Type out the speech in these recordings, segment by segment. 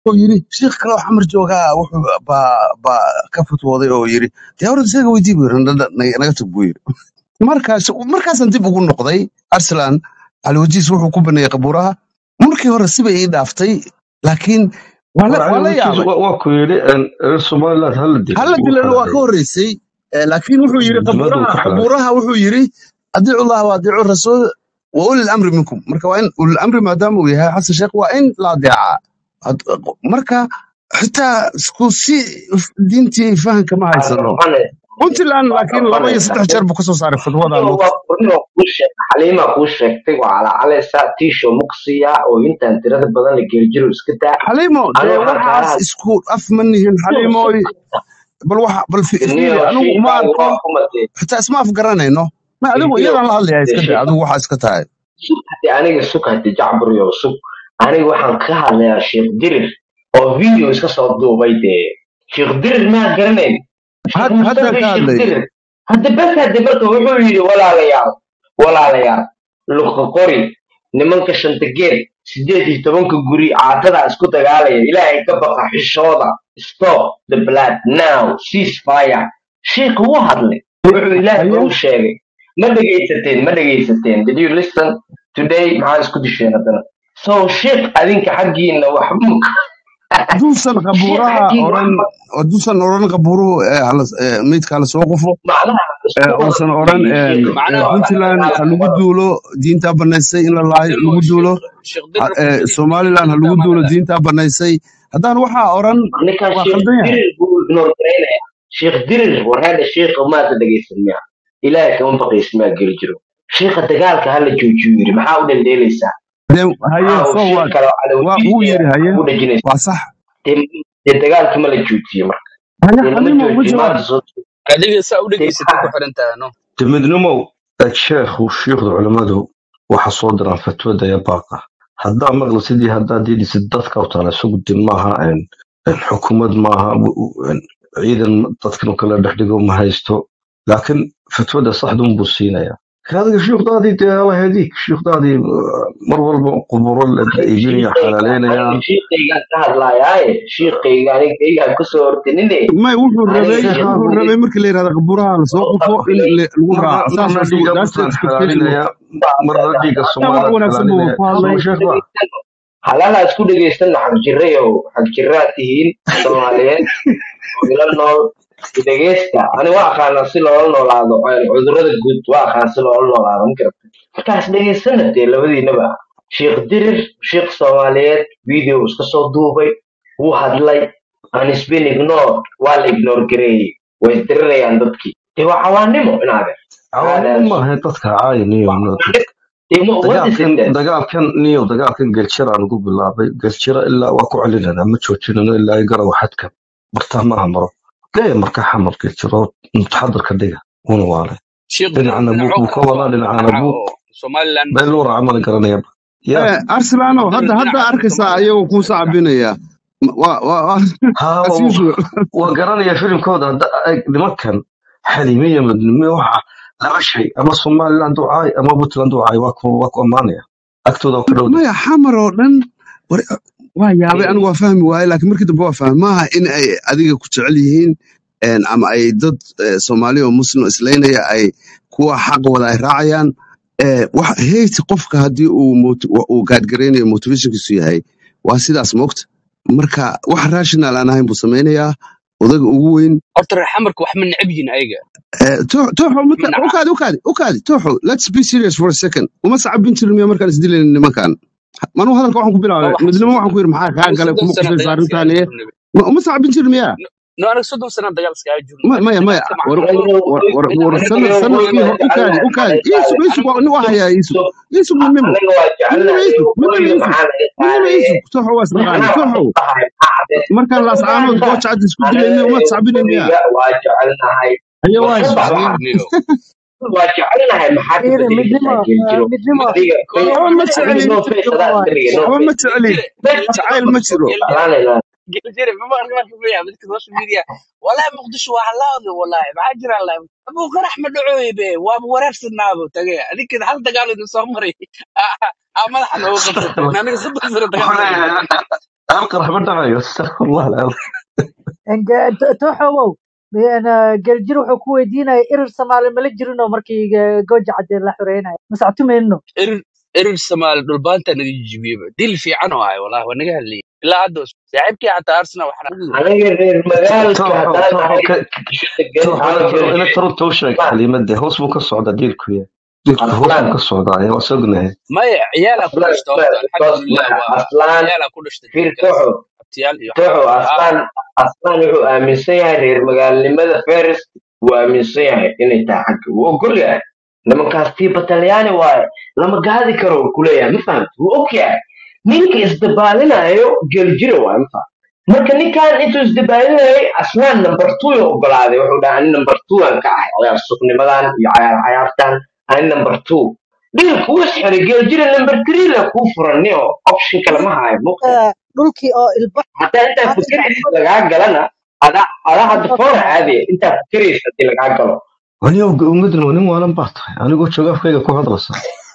oo yiri sheekh kale oo xamar joogaa wuxuu baa baa ka fatwooday oo yiri dee horta isaga weydii buu yiri "Na- na- na- naga tag buu yiri markaas markaasaan dib ugu noqday arsalan caliwajiis wuxuu ku baneeyey qabuuraha markii hore sibay ii dhaaftay laakiin waa la war waa la cali wajiis yaabay waa ku yidhi een, reer somaliland hala dilo hala wuu dilana waa ka xalaaleeyey horreysay eh, laakiin wuxuu yiri diladu qabuuraha ku xalaaleeyey qabuuraha wuxuu yiri adiicu llah wa adiicu rasuul wa ulil amri minkum marka waa in ulil amri maadaama uu yahay xasan sheekh waa in la adeecaa Had- marka xitaa isku si diintii fahanka ma haysano puntland laakiin laba iyo saddex jeer buu kasoo saaray fatwadaa moogta xaliima kuu sheegtay waa calaacalaysa tiisho muqsiya oo intaan tirada badan la geeljiro iska daa xaliimo dee anuu waxaan waxaas kaalaha isku af ma nihin xaliimooy bal waxa bal fi- fiiri niyo anigu uma shiikaagu arko waa kumatee xitaa isma afgaranayno ma adigu fiidiyo iyadaan la hadlayaa iska day adigu waxaa iska tahay sug hadi aniga sug hadi jacburiyo sug aniga waxaan ka hadlayaa sheekh dirir oo video iska soo duubay dee sheekh dirir maa garanayn sheekh had haddaan mustafa ka sheekh hadlayo dirir hadda bes hadi marka wuxuu yidhi walaalayaal walaalayaal luqa qori nimanka shanta geed sideed iyo tobanka guri caatada isku dagaalaya ilaahay ka baqa xishooda stop the blood now cease fire sheekha wuu hadlay wuxuu ilaahay haye u sheegay ma dhegaysateen ma dhegaysateen did you listen today maxaa isku disheen haddana so sheekh adinka xaggiina waxba ma hadduusan sheekh qabuuraha xaggiina oran waxba hadduusan oran qabuuruhu ee hala- ee meydka hala soo qufo macnaha ee isku wada uusan oran fiiriyo een, sheekha ee macnaha waa waxaa puntland ha lagu wada duulo diintaa banaysay in la laayo cabdilmo lagu duulo sheekh sheekh ha- dirir ee ku jiri somaliland ha lagu diinta duulo maanada diintaa banaysay haddaan waxaa oran ninkan waa sheekh khaldan yahay dirir buu ignore garaynaya sheekh dirir warheeda sheekha maanta dhegaysan miya ilaahay kama baqaysa maa geli jiro sheekha dagaalka hala joojiyo yiri maxaa u dheldheelaysaa dee haye maxaa uu so sheekh what kale oo waa cadawajiis wuu yiri haye ugu dhajinaysa waa sax dee dee dagaalka ma la joojiye marka haye dee lama xaliimo uga joojiyo jawaab maanta soo adiga saa u dee dhegaysatay ku maxaa xiran tahay no de midnimow ee sheekhu shiikhda culimmadu waxa soo diraan fatwada ee baaqa haddaa maqli sidii haddaa diidhisid dadka u taala isagu de maaha een, een, xukuumad maaha w- w- een, ciidan dadkan kala dhex dhigo ma haysto laakiin fatwada saxda unbuu siinaya adiga shiikhdaadii dee alaheedii shiikhdaadii uh, mar walba quburo la iibinaya shiiqayga xalaaleynayaan aniga shiiqaygaan ka hadlaayaaye shiiqayga aniga kaygaan kusoo hortinine may wuxuu aniga rabay sheekh wuxuu dirir rabay markii la yidhahda qabuuraha la soo oo qufo in qabilay le- lagu marna raaco saas marna waa dhiiga that's the puntland expectation xalaalinaya marna dhiiga hataa wax somaliland wanaagsan buu xalaalinaya ku hadlay soo sheekh baa halaala isku dhegaysanna xagjirayow xagjiraa tihiin soomaaliyeed oo ila nool dhegaysta ani waa aqaanaa si loola noolaado een, cudurrada guud waa aqaan si loola noolaado ma garata markaas dhegaysana dee labadiinaba sheekh dirir sheekh soomaaliyeed video iska soo duubay wuu hadlay an isbin ignore waa la ignore gareeyey way isdirirayaan dadkii dee waa cawaanimo inaade cawaanimo maaha dadka caayiniyo dee ma what is dagaalkan it then dagaalkan niyo dagaalkan geljiraan ugu bilaabay geljira ilaa waa ku celinana ma joojinano ilaa ay garawa xadka bartaa maaha maro gaya marka xamar geljiro mutaxadirka dhiga una waale sheekh dirir dhinacana buuq dhinacoo buu ka kala wadaa soo dhinacana dhinaca buuq oo somaliland been loo raaca mala garanaya ya Eh, arsenalo sheekh hadda dirir hadda dhinaca arkaysaa somaliland ayagoo kuu sacbinaya waa waa waa haa as waa usual waa garanaya filimkooda hadda eg nimankan xalimiya midnimo waxa laba shay ama somaliland u caay ama puntland u caay waa ku waa ku ammaanaya agtooda waa ka dhowda maya xamar oo dhan war- waa yaabay anigu waa fahmi waaye laakiin markii dambe waa fahmay maaha in ay adiga ku jecel yihiin een, ama ay dad eh, soomaali oo muslim islaynaya ay kuwa xaq wada ay raacayaan Eh, wax hate qofka haddii uu mot- wa- uu gaadgaraynayo motivationkiisu yahay waa sidaas moogta marka wax rational aan ahayn buu samaynayaa odaga ugu weyn horta reer xamarka wax ma necab yihin ayaga Eh, Toox- tooxo ma mata naca ukaadi ukaadi ukaadi tooxo let's be serious for a second uma sacabin jirin miya markaan isdilayna nimankan manuu hadalka waxaan ku waa bilaabay waxaan midnimo soo waxaan ku yidhi maxaa kaa aniga galay soddon kuma sana qusaysa dagaal iskaga arrintaaniye jirnay Ma- uma sacabin jirin miya no aniga soddon sana dagaal iskaga jirnay Ma- maya maya dagaalka war macquul war war inaan war aniga sanad aniga sanadkii weliba hor ukaadi jecelnahay ukaadi maxay iisug tahay iisug waa nin waa hayaa iisug sub iisug midnimo aniga waa midnimo jecelnahay iisug midnimo weliba iisug maxaa laga midnimo qaadaye iisug tooxo waa isnaqaani macnaha tooxo waxu dhahay macde markaan laascaanood uganda gooja cad isku dilayna aniga uma sacbinin miya weliga waa jecelnahay haya war waa ka bax isbacdiya waxa niyo waa jecelnahay maxaa ka Fiiri, bedeli kartaa midnimo geeljiro midnimo adiga kolo face waxba ma adiga jecelin no face adaa iska dhigay no waxba ma face jecelin geljire face jacayl ma jiro geljire jeclaanayna geljire ma maqli marka ku yahay dadka social media wallahi muqdisho waa halaawda wallahi maxaa jira la abu qarax ma dhacooye be waaba wareersanaabo tage adinkeeda hal dagaal idin soo maray aa madaxa nooga qabsateen aniga soddon sano dagaal wuxuu soo leeyahay maray alqarax ma dhacayo astaqfirullah alcadiim toxowow geljir wuxuu ku weydiinaya irir soomaali mala jirinoo markii eh, gooja cadde la xoreynaya masactumayno erir erir soomaali dhulbaanta naga jijibiyeba dil fiican oo ahay wallahi waa naga hadlayay ilaa hadda saaxiibkii xataa arsenal waxaan aniga reer magaalka tooxo haddaan tooxo ahay ka degan tooxo ama ina taro ina geljir taro too sheeg aslaan xaliimade hoos buu ka socdaa diilku ya diilku hoos aslaan buu ka socdaa ayaa waa sognahay maya ciyaalaa ku aslaan dhashta horta because alxamdulilah waa aslaan ciyaalaa ku dhashta fir dilkaas toxo abtiyaal iyo toxo waxaa ah aslaan aslaan wuxuu aaminsan yahay reer magaalnimada feris wuu aaminsan yahay inay tahay xagga wuu ogol yahay nimankaas tii batalyaani waaye lama gaadi karo uu kuleeyahay ma fahamti wuu og yahay ninka isdabaalinayo geljira waaye ma fahamti marka ninkan intuu isdabaalinayay aslaan number two ya ogolaaday wuxuu dhahay ani number two aan ka ahay ciyaar suqnimadan iyo cayaar cayaartan ani number two dhilka wuu isxiray geljira number three la kuu furan nio option kale ma hayo muqta Eh, dhulkii oo ilba hataa intaa hadda fikiraysa gacmada lagaa galana adaa adaa hadda kasoo foona saaray caadiya intaa fikiraysa hadii lagaa galo anigo ummadna waa nin waalan baa tahay anigoo jooga afkayga ku hadlaysa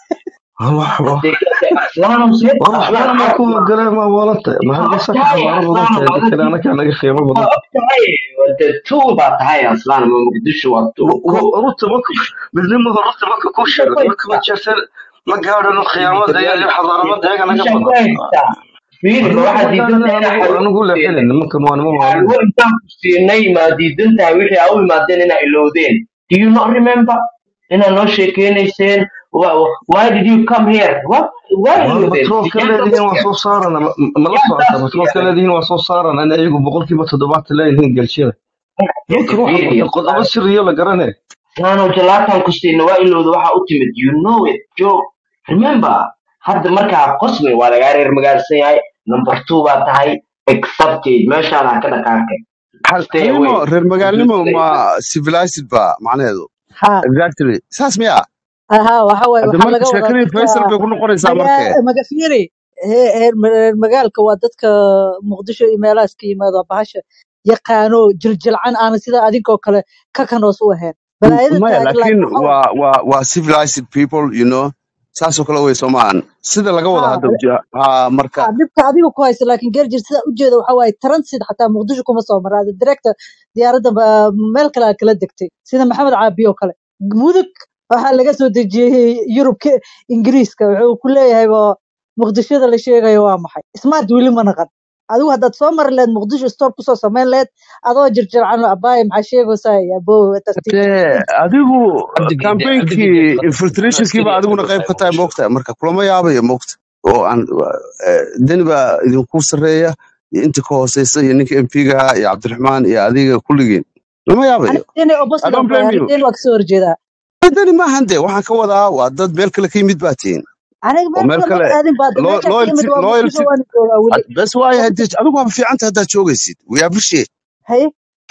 wax wax hadee kale aslaanum seed war aslaan waxbana ma ku caadi galee ma walanta ma waa halka og sax tahay xabaaro aslaanum badan tahay dadka adigu anaka naga qiimo waa badan og tahay de tuul baa tahay aslaan ma muqdisho waa tuul ko ruta marka midnimo ruta marka ku sheego marka ma jeerteen ma gaadhano khiyaamada iyo iyo xadaaramada iyaga naga isha ku badan haystaa fiiri ma war waxaad nimanka diidan tahay wadana inaa anigu anigu xalwo ku leexinay siinay nimankan waa nima waalan xalwo intaan ku siinay maa diidan tahay wixii aa u imaadeen inaa ilowdeen do you not remember inaa noo sheekeynayseen Why why did you come here? What? Why war ilowdeen? batroolka Yaa leedihiin waa dastiya. soo saarana ma ma la Yaa socota batroolka dastiya. leedihiin waa soo saarana in ayagu boqolkiiba toddobaatan leeyihiin gelshada nimankan waxa Fiiri, wada qodobo siriyo la garanay Nano jalatan ku siina waa ilowda waxa u timid. You know it, Joe. Remember, hadda markaa qosmi waa lagaa reer magaalsan yahay. Number two baa tahay. Accepted. Meeshaan ha ka dhaqaaqay. Hal- Stay halnimo away. reer magaalnimo Stay ma away. civilized ba macnaheedu ha exactly saas miya aha waxa waaye hadda waxaa marka laga wadaa sheekadii dadka faysal bay ku noqonaysaa markee magaa maga fiiri he- heer reer magaalka waa dadka muqdisho iyo meelahaas ka yimaado bahasha yaqaano jiljilcan aan sida adinkoo kale ka kanoos u ahayn M- balaayada maya taagan laakiin laakiin waxa waaye waa waa waa civilized people you know saasoo kale wey soomaan sida laga wada ha hadda uja- ha marka ha dhibka adiga ku haysa laakiin geerjir sida ujeeda waxa waaye transit xataa muqdisho kuma soo mara ada directa diyaaradda ba- meel kale aad kala degtay sida maxamed caabi oo kale mudug waxaa laga soo dejiyey yurubka ingiriiska wuxuu ku leeyahay ba muqdishoda la sheegayo waa maxay smart weli ma naqan adigu haddaad soo mari lahayd muqdisho stop kusoo samayn lahayd adoo jirjircan abaaye maxaa sheegaysaa abo tartiib dee tartiib adigu cabdigiide campaignki cabdigiide qadka infiltrationkiiba askari adiguna qayb ka tahay moogta marka kulama yaabayo moogta oo aan eh, deni baa idinku sarreeya iyo inta ka hooseysa iyo ninka mp-ga iyo cabdiraxmaan iyo adiga kulligiin lama yaabayo aniga deni i opposite don't aan ku blame aniga you deni waa kasoo horjeedaa deni maahan de waxaan ka wadaa waa dad meel kale ka yimid baa tihiin aniga oo meel meel kale ma kale aadin baada lo- meeshaa ka loyalty imid waa loyalty muqdisho waana joogaa weli ad- bes waayo waa hadii adigu waa fiicanta haddaad joogaysid we appreciate haye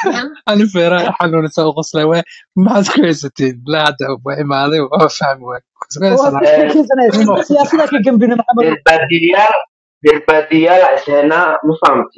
أنا فيرا حلو نسوي قصة وين ما تكويستين لا هذا ما هذا ما فاهم وين كويس waa أنا ku sheekeysanaysa نمو siyaasada ka gambina maxamedow Beerbaadiyaal beerbaadiyaal isheena ma fahamti.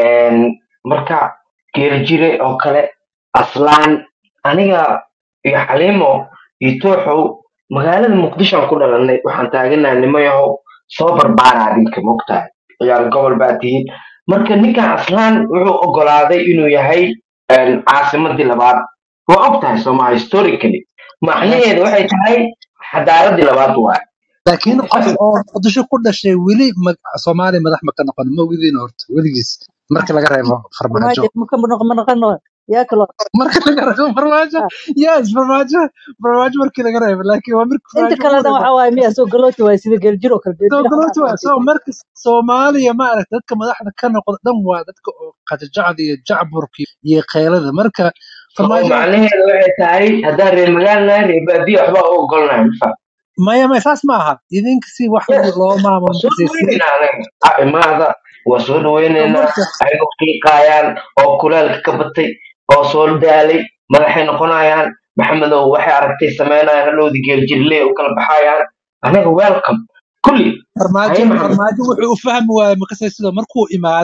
Marka geeljire oo kale aslaan aniga iyo xaliimo iyo tooxow magaalada muqdisho aan ku dhalanay waxaan taaganahay nimo yahow soo barbaaraa adinka mogtahay ciyaar gobol baa tihiin marka ninkan aslaan wuxuu ogolaaday inuu yahay een, caasimadii labaad waa og tahay sooma historically macnaheedu waxay tahay xadaaradii labaad waay laakiin qof oo muqdisho ku dhashay weli mag- soomaali madax ma ka noqon ma ogidin horta weligiis marka laga reebo farmaajo farmaajo maka noqon ma noqon yaa kaloo marka laga reebo farmaajo ah, yes farmaajo farmaajo markii laga reebo laakiin waa marka inta farmaajo ugu kalena reebo waxa waaye miya soo galooti waaye sida geeljir oo kale soo geeljir galooti waa xamaas soo marka soomaaliya ma aragta dadka madaxda ka noqda dhan waa dadka oo qajajacda iyo jacburka iyo keelada marka so farmaajo macnaheedu waxay tahay haddaan reer magaal nahay reer baadiyo waxbaa u ogolnahay mafa maya maya saas ma aha idinka si wax yes loo waa maamulo soo markaysay dhaweynaynaa anaga ah imaada waa soo dhaweynaynaa marka ayagoo qiiqaayaan oo kulaalka ka batay oo soo daalay madaxay noqonayaan maxamedow waxay aragtay sameynayaan hadhowdi geeljirle u kala baxayaan anaga welcome kulli farmaajo haye maxamed farmaajo wuxuu u fahmi waayey makasay sida markuu imaaday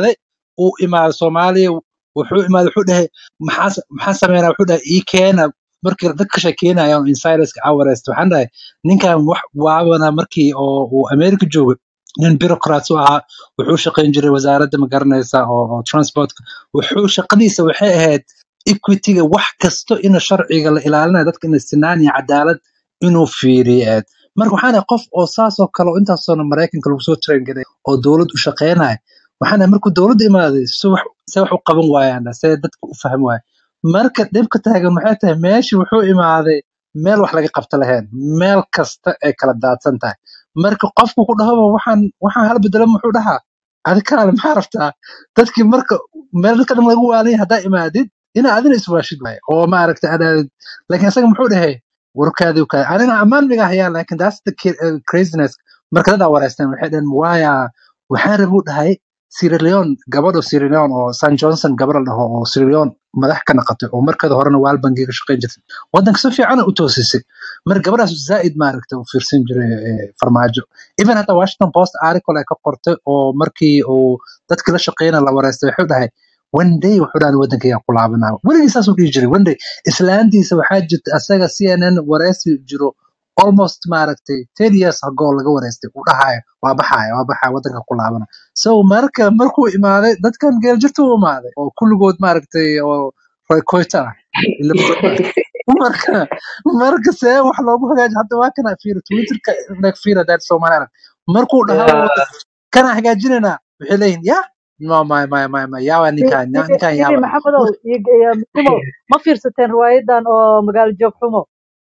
uu imaado soomaaliya wuxuu imaado wuxuu dhahay maxaa maxaa sameynaa wuxuu dhahay ii keena markii dadka sheekeynaya oo insiderska aan wareysta waxaan dhahay ninkan wax waabana markii oo uu america joogay nin bureaucrat u ahaa wuxuu shaqayn jiray wasaaradda ma garanaysa oo, oo transportka wuxuu shaqadiisa waxay ahayd equityga wax kasto inuu sharciga la ilaalinayo dadka inay sinaan iyo cadaalad inuu fiiriyo aad marka waxaan ahay qof oo saasoo kale oo intaasoo maraykanka lagu soo train garay oo dowlad u shaqeynaya waxaan ahay markuu dowladda imaaday si wax se wax u qaban waayaan see dadka u fahmi waaya marka dhibka taagan waxay tahay meeshii wuxuu imaaday meel wax laga qabta lahayn meel kasta ay kala daadsan tahay marka qofku ku dhahaba waxaan waxaan hala bedelo muxuu dhahaa adi kaale maxaa rabtaa dadkii marka meel dadka dhan lagu waalaya haddaa imaadid inaa adina iswaashid waay oo maaragta adaadid laakiin isaga muxuu dhahay warkaadi kaadi anina ammaan miga hayaa laakiin that's the ki- uh, craziness marka dadaa wareysteen waxay dhaheen waaya waxaan rabuu dhahay Sierra Leone gabadha Sierra Leone oo San Johnson gabar la dhaho oo Sierra Leone madax ka noqotay oo markada horena waal bangiga ka shaqayn jirtay wadanka si fiican u toosisay marka gabadhaas zaaid maaragtay u fiirsan jiray eh, farmaajo even hata Washington Post article ay ka qortay oo markii uu dadkii la shaqeynaya la wareystay wuxuu dhahay one day wuxuu dhahay wadankayga ku laabanaa weligii saasuu dhihi jiray one day islaantiisa waxaa jirta asaga CNN wareysi jiro almost maaragtay ten years ago laga wareystay uu dhahayo waa baxaya waa baxaya wadanka ku laabana so marka markuu imaaday dadkan geeljirta u imaaday oo kulligood maaragtay oo roykoyta ah ila marka marka see wax loogu hagaaji hadda waa kana fiiri twitterka like fiiri dad soomaaliya markuu dhahaa kana hagaajinaynaa waxay leeyihin ya no my my my my yawa ninkan ya- ninkan yiri yawa maxamedow iyo iyo muxumo ma fiirsateen riwaayadan oo magaalo joog xumo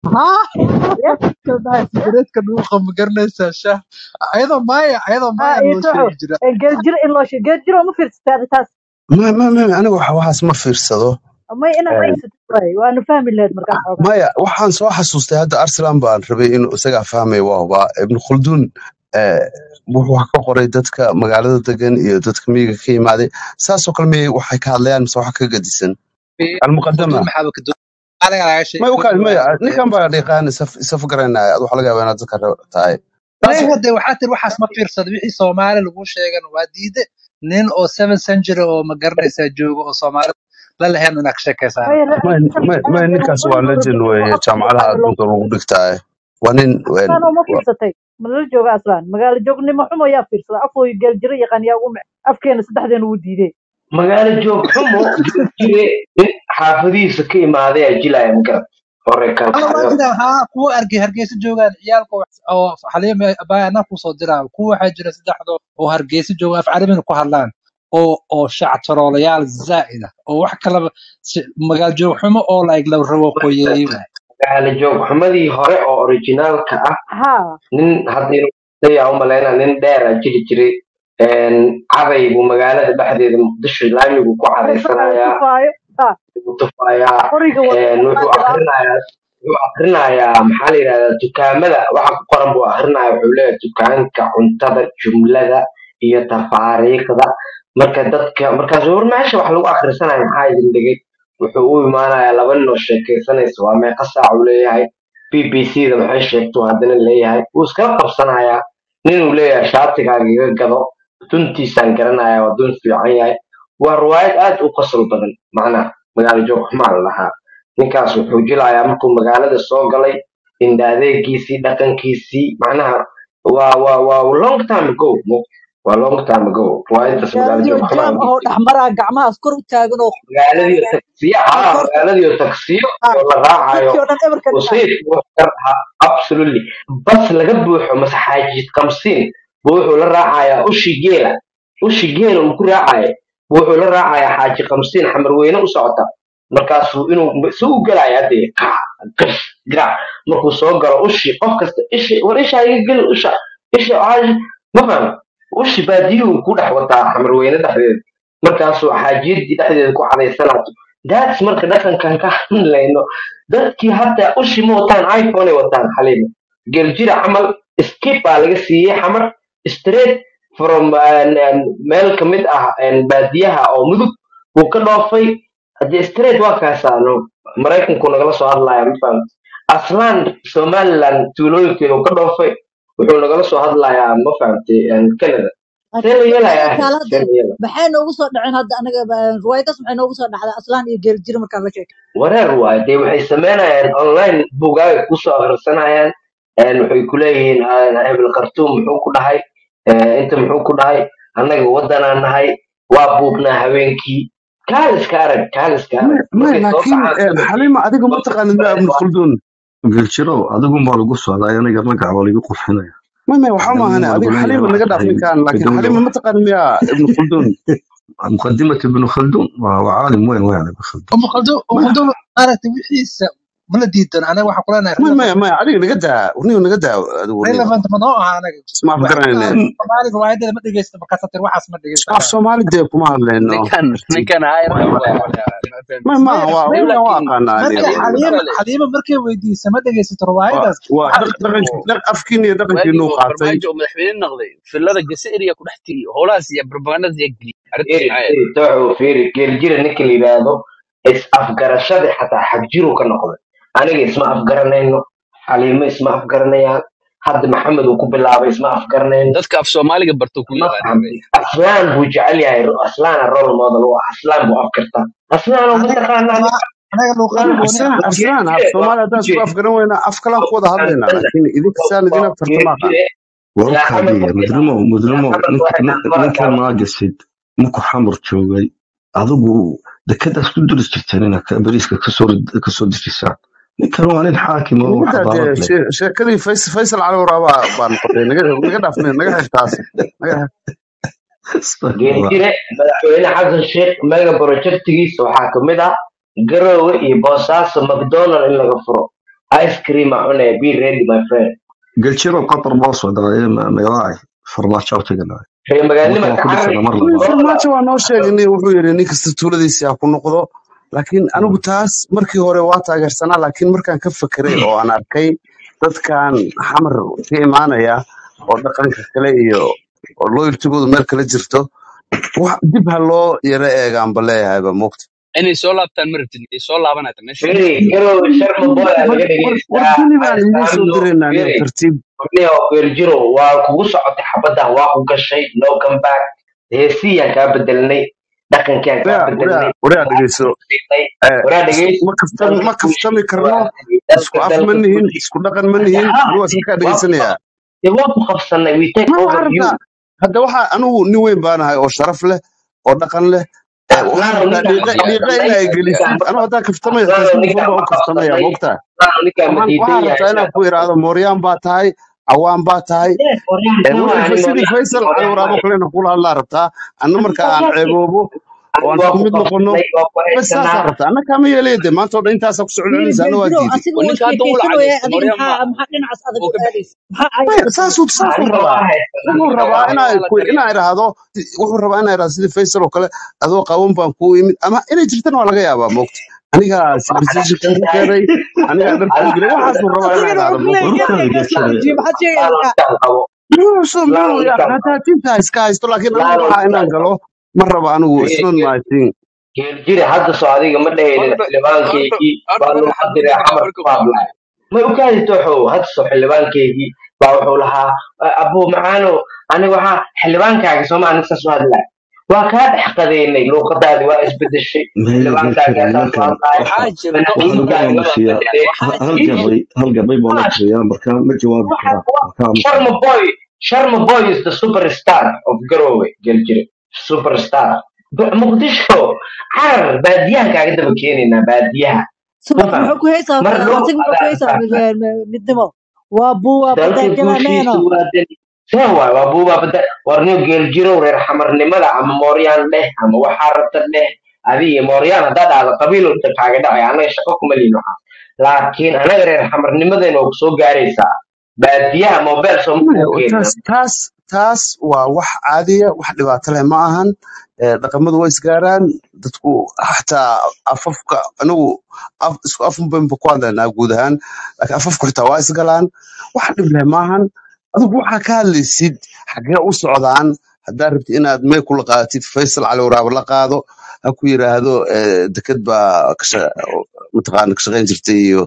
ya kadahay sigareedka dhuuqa ma garanaysaa shaah ayadoo maaya ayadoo ha maaya iyo loo soco sheegi jira geeljir in loo sheego geeljir oo ma fiirsateen taas ma ma ma aniga wax- waxaas ma fiirsado may inaad Een, fiirsateen waay waanu fahmi lahayd markaas xoogaa maya waxaan soo xasuustay hadda arsalan baan rabay inuu isagaa fahmay waa hubaa ibnu khulduun eh, wuxuu wax ka qoray dadka magaalada degan iyo dadka miyiga ka yimaaday saasoo kale miyay waxay ka hadlayaan mise wax ka gadisan almuqadama khulduun maxaa ka doon aniga laga may sheekay ukaan maya riwaayad ninkan baa dhiiqaan isafa garanaya ad waxa laga yaabaa inaad dadka ra- tahay may taas hadde waxaa tiri waxaas ma fiirsado wixii soomaali lagu sheegan waa diide nin oo seven century oo ma garanaysaa jooga oo soomaali la lahayn inaad ka sheekaysaa may rabtaa may may may ninkaas waa legend weeye jaamacadaha adduunka lagu dhigtaaye waa nin een, aslaan oo ma wa- fiirsatay malala jooga aslaan magaalo joognimo xumo yaa fiirsada afooy geeljiro yaqaan yaa ugu mic afkeena saddexdeena wuu diiday magaalo joog xumo jire nin xaafadihiisa ka imaaday aa jilaya magarad hore alla waa kalkaxyo jiraan haa kuwa argay hargeysa joogaan ciyaalka wax- oo xaliima baa anaa kusoo diraa kuwa waxaa jira saddexdo oo hargeysa jooga af carabina ku hadlaan oo oo shactaroolayaal zaa'id ah oo wax kalaba si- magaal joog xumo oo like la rabo qoyeeyo waay magaalo joog xumadii hore oo originaalka ah ha nin hadda yaa umaleyna nin dheera jiri jiray een, caday buu magaalada dhexdeeda muqdisho laamigu ku hayfanayo cadaysanayaa tufaayo ha wuu tufayaa qoriga wada een, wuxuu qaadi ah akrinayaa wuxuu akrinayaa maxaa la yidhahdaa dukaamada waxa ku qoran buu akrinaya wuxuu leeyahay dukaanka cuntada jumlada iyo tafaariiqda marka dadka markaas war meesha wax lagu akrisanayo maxaa idin dhigay wuxuu u imaanayaa laba nin oo sheekaysanaysa waa meeqa saac uu leeyahay b b c da maxay sheegtuu haddana leeyahay wuu iskala qabsanayaa ninuu leeyahay shaatigaaga iga gado duntiisaan garanayaa waa dun fiican yahay waa riwaayad aad u qosol badan macnaha magaalo joog xumaa la dhahaa ninkaas wuxuu jilayaa markuu magaalada soo galay indha adeegiisii dhaqankiisii macnaha waa waa waa long time ago mo waa long time ago riwaayadaas magaalo magaaladiyo joog xumaa jaam ahoo dhexmaraa gacmahaas kor u taagan oo magaaladiyo taksiyo aa haa koorta magaaladiyo taksiyo ha oo la raacayo dadkii oo dhan ebarka oo dhinaca sayidku wax ka rahaa absolutely bas laga buuxo mase xaajid kamsiin buu wuxuu la raacayaa ushi geela ushi geela uu ku raacaya buu wuxuu la raacayaa xaaji kamsiin xamarweyne u socota markaasuu inuu si u gelaya hadee gash garaac markuu soo galo ushi qof kasta ishi war isha iga gel usha isha caash ma faham ushi baadiyuhu ku dhex wataa xamarweyne dhexdeeda markaasuu xaajiyadii dhexdeeda ku cadaysanaato daats marka dhaqankan ka hadlayno dadkii hadda ushi ma wataan iphone ay wataan xaliima geeljira camal skip baa laga siiyey xamar straight from uh, meel ka mid ah uh, baadiyaha oo mudug wuu ka dhoofay hadee straight waa kaasaano maraykanku nagala soo hadlaya ma fahamti aslan somaliland tuulooyinkeeda uu ka dhoofay wuxuu nagala soo hadlayaa ma fahamtay canada see la laakiin yeelaya anaga ahay see kaalada la yeelaya maxay noogu soo dhaceen hadda anaga ba- riwaayadaas maxay noogu soo dhacday aslaan iyo geeljiro markaan la sheekay wareer waayo dee waxay samaynayaan online buugaaga kusoo akhrisanayaan een waxay ku leeyihiin ah, hebel khartuum muxuu ku dhahay eh, inta muxuu ku dhahay annaga waddanaan nahay waa buugnaa habeenkii kaaliska arag kaaliska arag may markay soo laakiin baxaan eh, subaxii xalima adiga ma taqaanid ma ibnu khaldun geljirow adigu maa lagu socdaa aniga magaca waa lagu qurxinaya may may waxba adigu maahane maa adiga lagu leeyahay xalima waxaa naga dhaaf tahay ninkaan laakiin midowda xalima ma taqaanid miya ibnu khaldun مقدمة ابن خلدون وعالم وين وين ابن خلدون umu khaldun umu Ma- khaldun maaragtay wixiisa mana diidan anaga waxaan kuleenahay may may relevant may adiga naga daa warniga naga daa adigu warniga relevant ma noo aha anaga isma waxaan afgaranayne soomaali riwaayadada ma dhegeysta makasatir waxaas ma dhegeysta af soomaali dee kuma hadlayno ninkan tartiib ninkan hayr Way- waa way- may ma maaha maya waa maya ninkan waa laakiin aqaanaa markay adiga laakiin xaliima kale xaliima markay weydiisa ma dhegeysato waa riwaayadaas waa waxaa dhaq- jirta dhaqanki dhaq- afkiin iyo dhaqankiinu waagii qaatay farmaajo oo madaxweyne noqday filada gaseeriya ku dhex tiri howlahaas iyo propagandadaas iyo geliy arrintaas fiiri maxaa yeelay fiiri tooxu fiiri geeljira ninka la yidhaahdo is afgarashadii xataa xagjiru ka noqday aniga isma afgaranayno xaliimo isma afgaranayaan hadda maxamed uu ku bilaabay isma afgaranayno dadka af soomaaliga barto ku ma yaqaanaan fahamtay aslaan buu jecel yahay aslaana role model u ah aslaan buu afkartaa aslaan oo anaga mataqaanaa waa anaga luuqad aslaan gooni ah aslaan aslaan af geeljire waa soomaali haddaan isku ujeed afgaran weyna af kalaan ku wada hadlaynaa laakiin idinka saan idin afkarta ma aqaan geeljire yaa xamar وأوكادية markay مدرمو yaa مدرمو xamar نك waxay نك tahay نك barankaa ما قصد مكو حمر جوغي adigu dekadaas ku duris jirteen inaad bariiska kasoo kasoo dejisaan ninkan waa nin xaakim oo naga daa dee xadaarad leh shee- sheekadii fays- faysal cali waraabaa baa noqotay naga naga dhaaf naga xirtaas naga Astaghfirullah. geeljire madaxweyne xasan sheekh mega projectigiisa waxaa ka mid ah garoowe iyo boosaaso mcdonald in laga furo ice cream a cunaya be ready my friend galjiro qatar boo socdaa magacay farmaajo tagana reer magaalnima marka waa ka ku carari dhisana mar Wiil labaad farmaajo waa noo sheegnay wuxuu yidhi nin kasta tuuladiisa ha ku noqdo laakiin anigu taas markii hore waa taageersanaa laakiin markaan ka fekeray oo aan arkay dadkan xamar ka imaanaya oo dhaqanka kale iyo oo loyaltigoodu meel kale jirto wax dib ha loo yara eegaanba leeyahayba moogta inay soo laabtaan ma rabtid ay soo laabanayta meesha firi garoowe sharma boy aa war laga war war dhegeystaa geli baan idiin soo istaamno diraynaa niyo firi tartiib warniyo geeljiro waa kugu socotay xabaddan waa ku gashay no come back heesiyaan kaa bedelnay dhaqankiaan kaa waraa bedelnay waraa waraa dhegeyso siinay eh, waraa isku dhegeyso ma kaftan dalka ma kuu kaftami sheegay karno waa isku dalka af ma dalka nihin kuu isku dhaqan ma hadda nihin haa anigu waa iska kaa dee waa ku dhegeysanayaa qab- dee waa ku qabsanay we take ma over waxaa you rabtaa hadda waxaa anigu nin weyn baanahay oo sharaf leh oo dhaqan leh eh, waxaa aslaano rabtaa ninkaan dhiiqa ma dhiiqa qabsanay inaa ninkaan gelisid ma anigu haddaan kaftamaya aslaano facebook ninkaan baa ma u kaftamaya qabsanay moogtaa aslaano ninkaan ma waxaan diidan waxaa yahay rabtaa inaan inaan ku idhaahdo mooryaan baa tahay cawaan baa tahay Yes, waryaan Eh, kama wixii ani fa- sidii mooryaan faysal cali mooryaan waraabo maayo kalena kula hadlaa rabtaa anna ani marka waa aan kaasi ceeboobo oo ani aan waa isku ku mid noqono qabsanay waa ku bas saasaa haysanaa rabtaa anna kaama yeelaya de maanta oo dhan intaasaa ku socon fiiri celinaysa anna waa geeljiro diiday asiga oo waa ninka hadda uu sheekaysanaya lacagaysto adiga mooryaan maxaa maaha maxaa dhinacaas adag oo u ka bixi aadaysa maxaa maya ayada saasuu saasuu aniga rabaa waa haysanaa wuxuu aniga rabaa waa inaa waa la ku taliya inaa idhaahdo wuxuu rabaa inaa idhaahdo sidii faysal oo kale adoo qaban baan kuu imid ama inay jirtana waa laga yaabaa moogta anigaa waxaad civilization xanaaqsan kuu tahay keenay anigaa dhar kuu adaa gelay waxaasuu rabaa inaa asigana idhaahdo wuxuu moogta leeyahay warkaada gees gees galjiro joojiye maxaad aslaano sheegaysaa ninkaan qabo muxuu aslaano muxuu ninkaan qabo xataatinta iska haysto laakiin anigu aslaano waxaa ninkaan inaan qabo galo ma raba anigu Firi, isnot my thing geeljire hadda soo adiga ma dhahaynin horta horta xildhibaankaygii horta baa horta luuqadire xadgudubka xamar marka ku hadlaya ma ogaadi tooxow hadda soo xildhibaankaygii baa wuxuu lahaa abuu macaano aniga waxaa xildhibaankaaga sooma aniga saas u hadlaya waa kaa dhex qadeynay luuqadaadi waa isbedeshay maya xildhibaankaaga galjiro saas u nimankan hadlaya waxaa jira waxaa lagu madaxweynkaaga waa aamusiyaa bedelay waxaa hal jira gabay hal gabay baa la Gosh, tiriyaa marka ma jawaabi waxa karaan wa- marka aamusan Sharma Boy Sharma Boy is the superstar of Garowe geeljire superstar Ba- Muqdisho carar baadiyahan kaaga daba keenaynaa baadiyaha ma subax faham muxuu ku haysaa mar dhow asiga muxuu ku adaa haysaa fahamsan mid- mid- midnimo waa buu waa dalka badaa guushiisa galameeno waa dani see waay waa buubaa bada warniyo geeljirow reer xamarnimada ama mooryaan dheh ama waxaa rabta dheh adiga mooryaan haddaa dhahdo qabiil inta kaaga dhacay anaga shaqo kuma lihin waxaa laakiin anaga reer xamarnimadeena waa kusoo gaaraysaa baadiyaha mobile soo maya makuu keenina taas taas taas waa wax caadiya wax dhibaato leh ma ahan Eh, dhaqamadu waa isgaaraan dadku xataa afafka anigu af- isku afun baynba ku hadlaynaa guud ahaan laakiin afafku xitaa waa isgalaan wax dhib leh maahan adigu waxaa ka hadlaysid xagee u socdaan haddaad rabti inaad may kula qaadatid faysal cali waraabo la qaado ha ku yiraahdo eh, deked baa kasha- mataqaana ka shaqayn jirtay iyo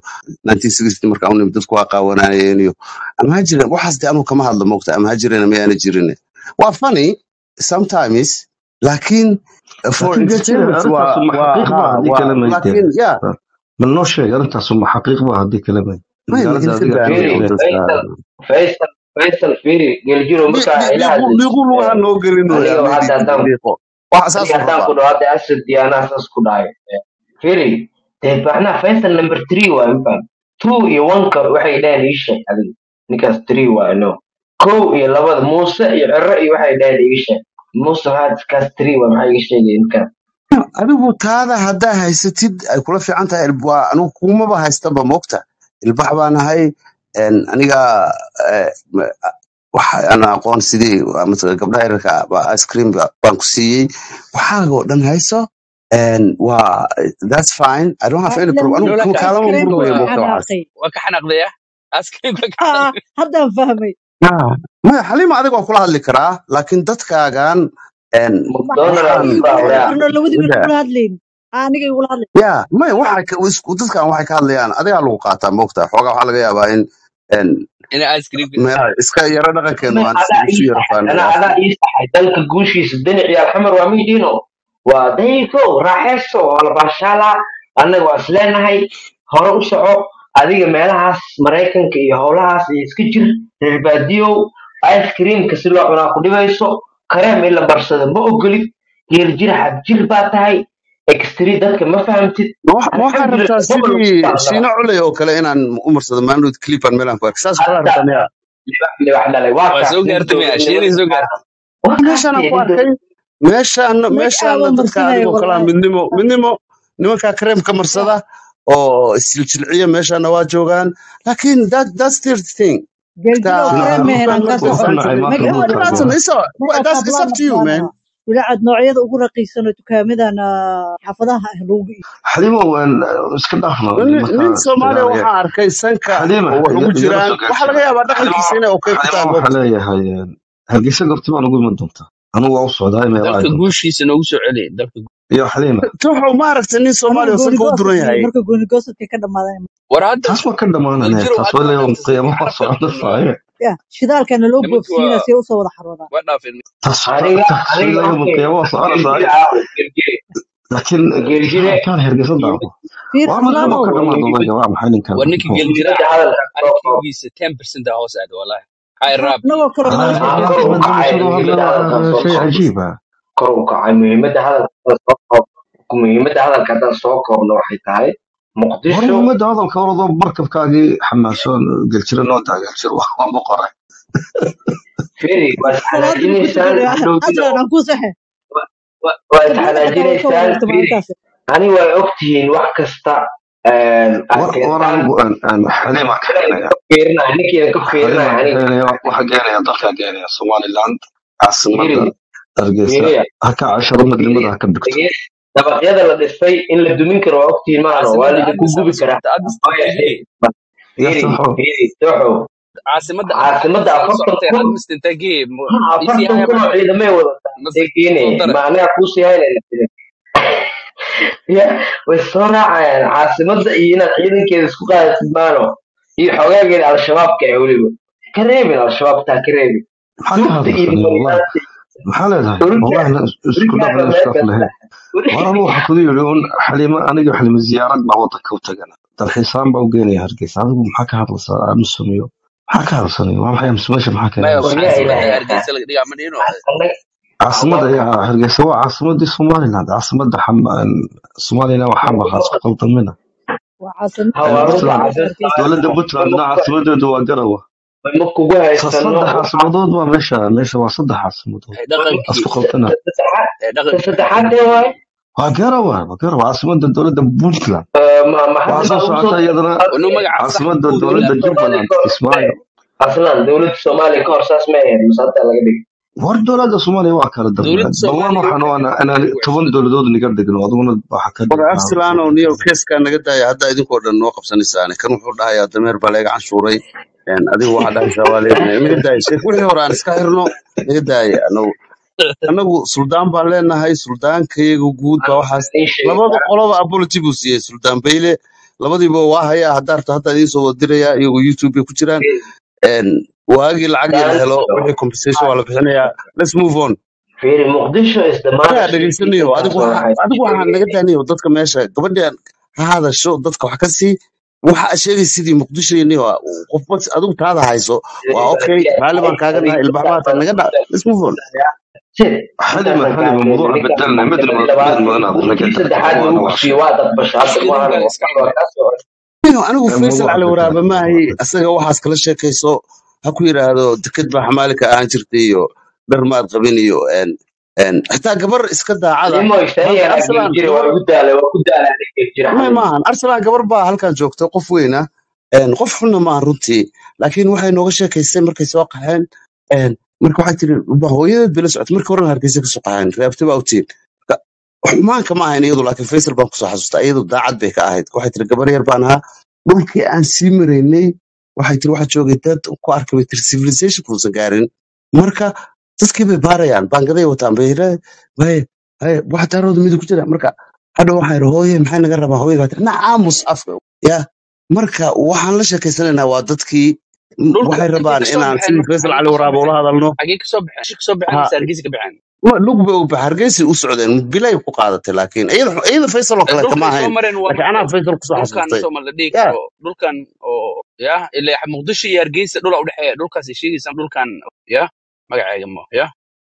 1960 markaa unimid dadku waa qaawanayeen iyo ama ha jiren waxaas de anugu kama hadlo moogta ama ha jirena mayaana jirin waa funny sometimes laakiin for laakiin geljire entertainment waa arrintaas ma waa xaqiiq ba ha haddii waa kale maydee laakiin ya ma noo sheeg arrintaas ma xaqiiq ba haddii kale mayd may magaalada iska adiga daanay firi joogtee dadka faysal faysal faysal firi geljiro markaa ila dhiiqu hadlaysid dhiiqu lugaha noo gelin aniga waya hadda maydi haddaan dhiiqo waxa aniga saasuu haddaan rabaa ku dhaho hadda asad diyaanaa saas ku dhahay firi dee macnaha faysal number three waay mafaham two iyo oneka waxay dhaheen ii sheeg adiga ninkaas three waay no kow iyo labada muuse iyo cero iyo waxay dhaheen ii sheeg muuse waxaa kaas three waay maxaa iga sheegaya ninkaan adigu taada haddaa haysatid ay kula fiican tahay ilb- waa anigu kumaba haystaba moogta ilbax baan ahay en, aniga eh, ma- waxa aan aqoon sidii waa matala gabdhaha yararka ah, baa ice cream ba- baan ku siiyey waxaaga oo dhan hayso en, waa that's fine i don't have any ila problem anigu no kuma laakiin kaalama askariimka murmaya waa moogta waxaas xanaaqay waa ka xanaaqdaya askariimka ka ah xanaaqday haddaan fahmay Ah, maya xalima adiga waa kula hadli karaa laakiin dadkaagan en, mcdonald waxaan baa eh, waraa marno labadii wiil wada kula hadlayn aniga igula hadlay ya maya waxa ka- isku dadkan waxay ka hadlayaan adigaa lagu qaataa moogta xoogaa waxaa laga yaabaa in en, ina askariimka meelaha iska yaro dhaqankeenu Mid aan adaa isu ii yaro saxay faano ana waa adaa ii saxay dalka guushiisa dani ciyaal xamar waa miidhiino waa dayko raaxeyso waa la baashaalaa annaga waa isleenahay hore u soco adiga meelahaas maraykanka iyo howlahaas iyo iska jir reer baadiyow ice creamka si loo cunaa ku dhibayso kareem in la barsado ma ogolid geer jir xad jir baa tahay extri dadka ma fahamtid ma wax- ma waxaa alxamdulilah rabtaa gobol lagu sidii tacdala shiino culey oo kale inaan u marsado maandood clipan meelaan ku ark saas kalaa hadda rabtaa miya libax libax dhalay waa waa kaas soo nin gaartay miya shiinay soo dowladnimada gaartay waa kaas meeshaanaan dee ku nin arkay dowlad meeshaana make meeshaana aaba dadka marsanaya adigoo kalaa wallahi midnimo midnimo nimankaa kareemka marsada oo isjiljilciya meeshaana waa joogaan laakiin that that's their thing geljiro marka kareem dhinaca mehen aan movement kaa waa soo wuxuu fine nacay to me make maanta aaba dhulkaaga Well, that's it's, make that's it's hablaan up to you man marsaanaa wilacad noocyada ugu raqiisan oo dukaamadan ah, xaafadaha ah lagu iibiyo xalimo waan iska dhaafno nin nin nimanka soomaaliya dagaalaya waxaan arkay sanka xalima oo wax ugu iga iga jiraan soo waxaa laga gaarsiina yaabaa xalimo dhaqankiisa inay okay ku xalimo tahay waxaa moogta leeyahay hargeysa gorti baan ugu iman doontaa anigu waa u socdaa meelaha ay dalka doonto guushiisa noogu soo celi dalka iyo xalima tuxu ma aragtay nin aniga soomaaliya oo sanka u goonigoosad duran iyo yahay marka goonigoosadka ka dhamaadeen war hadda taas waa ka dhamaanane geljiro taas hadda waa waa leeyahay dhaafisay qiyaamo waa carabta socda ku saaye ya shidaalkana loo nimanki boobsiina waa si ay usoo wada xaroodaan waa dhaafin taas aniga taas waa aniga leeyahay okay qiyaamo waa socda geljire saaye aawe geljire laakiin geljire kaan hergeysa daaqo fiir waa ma aslaanow ka dhamaan muhiimad doonaa waa maxay ninkan war ninka muxuu geljira muhiimadda hadalka soo koob aragtigiisa ten percent hoos aad wallahi hay maxaa raab anagoo kale والله nolosha haa ugu kor u احمد kacay لما muhiimadda hadalka soo شنو هذا شيء koob عجيب kor u kacay muhiimadda hadalka haddaan soo koob muhiimadda hadalka haddaan soo koobno waxay tahay war muqdisho muhiimadda hadalka orado markabkaagii xamaasoon geljiro noo taageerjir waa boqoray feri waa salaadii ku isxanaajinaysaan tukanaya hadhowdina aslan aan ku saxe waa qiblada xataa way ka isxanaajinaysaan wareerta feri maalintaas ani way ogtihiin wax kasta aad war war keentaan anigu aan aan xaliima ka ninkiina keenaya ka fiirinaya ninkiina ka xaliima fiirinaya ka aniga keenaya waxa geenaya dalka geenaya somaliland caasimadda fiiri hargeysa fiiriya ha ka casharo midnimada fiiriya ha ka dhigto dhageys dabaqyada la dhisay in la dumin karo waa ogtihiin maano waa caasimada lidinku addis gubi ama karaa socota addis Maya, tagtay yaa fiiri saxo fiiri doxo caasimada caasimadda addis ama afartan socotay kun admis intagee ha isii afartan haya kun oo maanta ciidamay wadataa mas ee soo keenaya dara ma anaga kuusii haynayna ya way soo raacayaan caasimadda iyo inaad ciidankeeda isku qaadasid maano iyo xogaageeda al-shabaabka ee weliba ka reebin al-shabaab taa ka reebin maxaa ka suugta iyo hadlaysanay wallahi nimaninaanta maxaa leedahay wallahi isku urigaaga dhaqan meel iskaf lahayn kasta war anu waxa kudu yidhi un xaliima aniga xalima ziyaarad baa wadanka u tagana dalxiisaan baa u geenaya hargeysa adigu maxaa ka hadlaysaa aamusumiyo maxaa ka hadlaysanaya waa maxay aamusumeesha maxaa keenay maya war yaa caasimada ilaahay hargeysa laga dhigaa ma dhihino annaga caasimada ayaa hargeysa waa caasimadii somaliland caasimada soomaaliyana waa xamar ha isku qaldamina waa caasimada hawaarunta puntland dowladda caasimadda dowladda puntlandna caasimadeedu waa garawa ma kugu sa haysano saddex caasimadood waa meesha meesha waa saddex caasimadood ee ha dhaqankii isku qaldana saddexaad ee ta dhaqankii saddexaad ee waaye waa garawa waa garawa caasimada dowladda puntland ma waxaa maxamed soo baa ugu soo socota iyadana wanu magaca sax caasimada ku dowladda dowladda soomaaliya jubbaland ka hor kismaayo aslan dowladda soomaaliya ka hor saas ma ahayn masaata laga dhigay war dowladda soomaaliya waa kala dowladda dambeeyaan ballan soomaaliya waxaan waxay waa ka inaan dhigtay toban way dowladood niga dhigno aduguna waxa ka war dhigtaa arsenal oo niyo keeskaa naga daaya hadda idinkoo dhan noo qabsanaysaan kan wuxuu dhahayaa dameer baa laga canshuuray een, adigu waxaa dhahaysaa waa leedna naga daaya sheek wixii hore aan iska xirno naga daaya anagu anagu suldaan baan leenahay suldaankayaga guud baa waxaas ii sheegay labada qoloba apology buu siiyey suldaan bayle labadiiba waa hayaa haddaa rabta hadda idiin soo wadiraya iyagoo youtube bay ku jiraan een, waagii lacagii la helo daanso wixii compensation waa la bixinayaa let's move on fiiri muqdisho is the anagaa mother city dhegaysanayo adigu intaasoo waxa waxaa adigu waxaa naga daaniyo dadka meesha gabadhan ha hadasho dadka wax ka sii waxa aad sheegay sidii muqdisho iyo qofba adigu taada hayso waa okay raalli baan kaaga nahay ilbaxbaata naga dha let's move on حلمة حلمة موضوع بدلنا مدري ما مدري ما نعرف kii نقدر saddexaad وانا lagu وحش siiyo waa daqbasho hadda maahan idinkaa iska waa kaasoo Iyo anigu faysal موضوع cali بدلنا waraabe maahi asaga waxaas kala sheekayso ha ku yidhaahdo deked baa xamaalika ahaan jirtay iyo dhar maad qabin iyo en en xitaa gabar iska daacada limo maanta istayana arsenal jira waa gabar lagu daala waa ku daala jira may maahan arsenal gabar baa halkan joogta qof weyna en qof xunna maahan runtii laakiin waxay nooga sheekaysay markay soo qaxeen en marka waxay tiri "Ba hooyadeed bay la socotay markii horena hargeysa kasoo qaxeen reebta baa utiin xumaanka ma ahayn iyadu laakiin faysal baan kusoo xasuustaa iyadu daacad bay ka ahayd waxay tiri gabar yar baan ahaa dhulkii aan sii maraynay waxay tiri waxaa joogay dad ku arkay bay tiri civilization kuusan gaarin marka dadkii bay baarayaan baangaday wataan bay yidhahdeen, "Waye, haye, wax daarooda midig ku jira marka hadha waxaa yidhi hooye maxay naga rabaa hooye baa tiri na aamus afka ya marka waxaan la sheekaysanaynaa waa dadkii m- dhulka waxay intay rabaan kasoo inaan baxeen sidii marka faysal xagee cali kasoo waraabo ula baxeen hadalno xagee kasoo baxeen Xagee kasoo baxeen ha mise hargeysa ka baxeen ma lug bay u bax hargeysa u socdeen bilay ku qaadatay laakiin iyada iyada faysal oo Eh, kaleeta ma dhulkay soo ahayn mareen waa laakiin anaa faysal kusoo dhulkan xasuustay soo ma la dhihi ya karo dhulkan oo ya ilaa muqdisho iyo hargeysa dhul u dhexeeya dhulkaas ay sheegaysaan dhulkan ya magaceega mo ya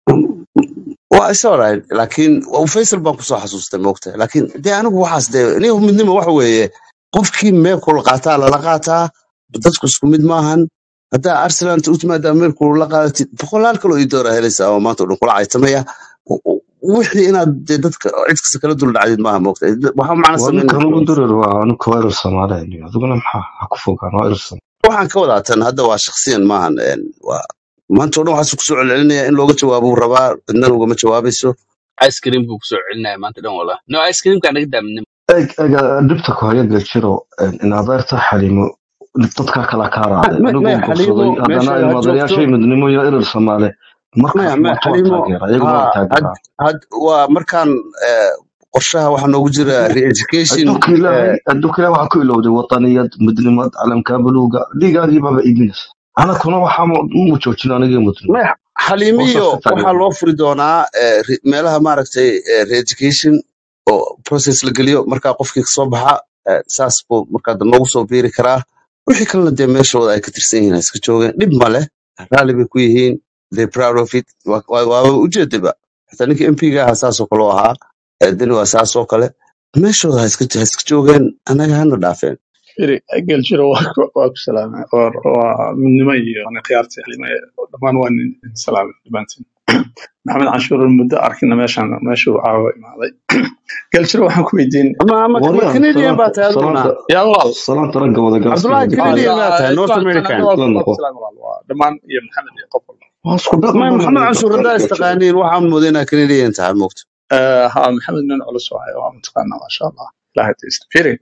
waa is alright laakiin waa faysal baan kusoo xasuustay moogta laakiin dee anigu waxaas dee aniga midnimo waxa weeye qofkii meelkuu la qaataa lala qaataa dadku isku mid maahan haddaa arsenal inta u timaadaa meelkuu la qaadatid boqolaal kaloo ii doora helaysaa oo maanta oo dhan kula caytamaya W- w- wixii inaad dee dadka cid kasta kala dul dhacdid maaha moogta waxaa macna waa samayn ninkan ugu dirir waa anigu waa irir soomaaliya adiguna maxaa ha ku fogaan waa irir Soomaali. waxaan ka wadaa tan hadda waa shakhsiyan maahan een, waa maanta oo dhan waxaas kusoo celcelinaya in looga jawaabo uu rabaa cidnana ugama jawaabayso ice cream buu kusoo celinaya maanta dhan wala no ice creamka naga daamin eeg eeg dhibta ku haya galjiro in adeerta xalimo dadka kala kaa raacday Ma- anigu maya gursaday xaliimo haddana meesha ha joogto ilmaadayaashay midnimo iyo irir soomaali maya markaas maya maanta waa xaliimo taageera iyagu waa ha had taageeraa had waa markaan eh, qorshaha waxaa noogu jira re-education adduunka ilaahay eh, adduunka ilaahay waxaa ku ilowday wadaniyad midnimad calamka buluuga dhiigaagii baaba iibinaysa anakuna waxaa mu joojin aniga midnimo maya oo saas xaliimiyo ka waxaa taageera loo furi doonaa eh, re- meelaha maaragtay eh, re-education oo process la geliyo markaa qofkii kasoo baxa eh, saas buu markaa dambe ugu soo biiri karaa wixii kalena dee meeshooda ay ka tirsan yihiin ha iska joogeen dhib ma leh raalli bay ku yihiin they proud of it Waa- waa- waaba ujeedaba xitaa ninka mp-ga ahaa saasoo kale u ahaa eh, deni waa saasoo kale meeshooda ha iska ha iska joogeen annaga hana dhaafeen iri gel jiro waa ku waa ku salaamay waa waa midnimo iyo ani khiyaartii xalima dhammaan waa nin nin salaamay dhammaantiin maxamed canshuur muddo arkina meeshan meeshuu caawa imaaday gel jiro waxaan ku weydiin ama ama ma waryaan canadian baa salaanta tahay aduguna salaanta yaa walaal salaanta ragga wada cabdullahi gaarsiiya ah canadian gabdhaha baa tahay yaa north kan kan american aniga waa la ku waa noqo ku salaamay walaal waa dhammaan iyo maxamed iyo qof walba waa isku dhaqan ma badan maxamed iyo canshuur dadka haddaa galjiro istaqaaniin waxaan moodaa inaa canadian tahay moogta Eh, ha maxamed nin culus waayo waa mataqaanaa maasha allah ilahay taysta firi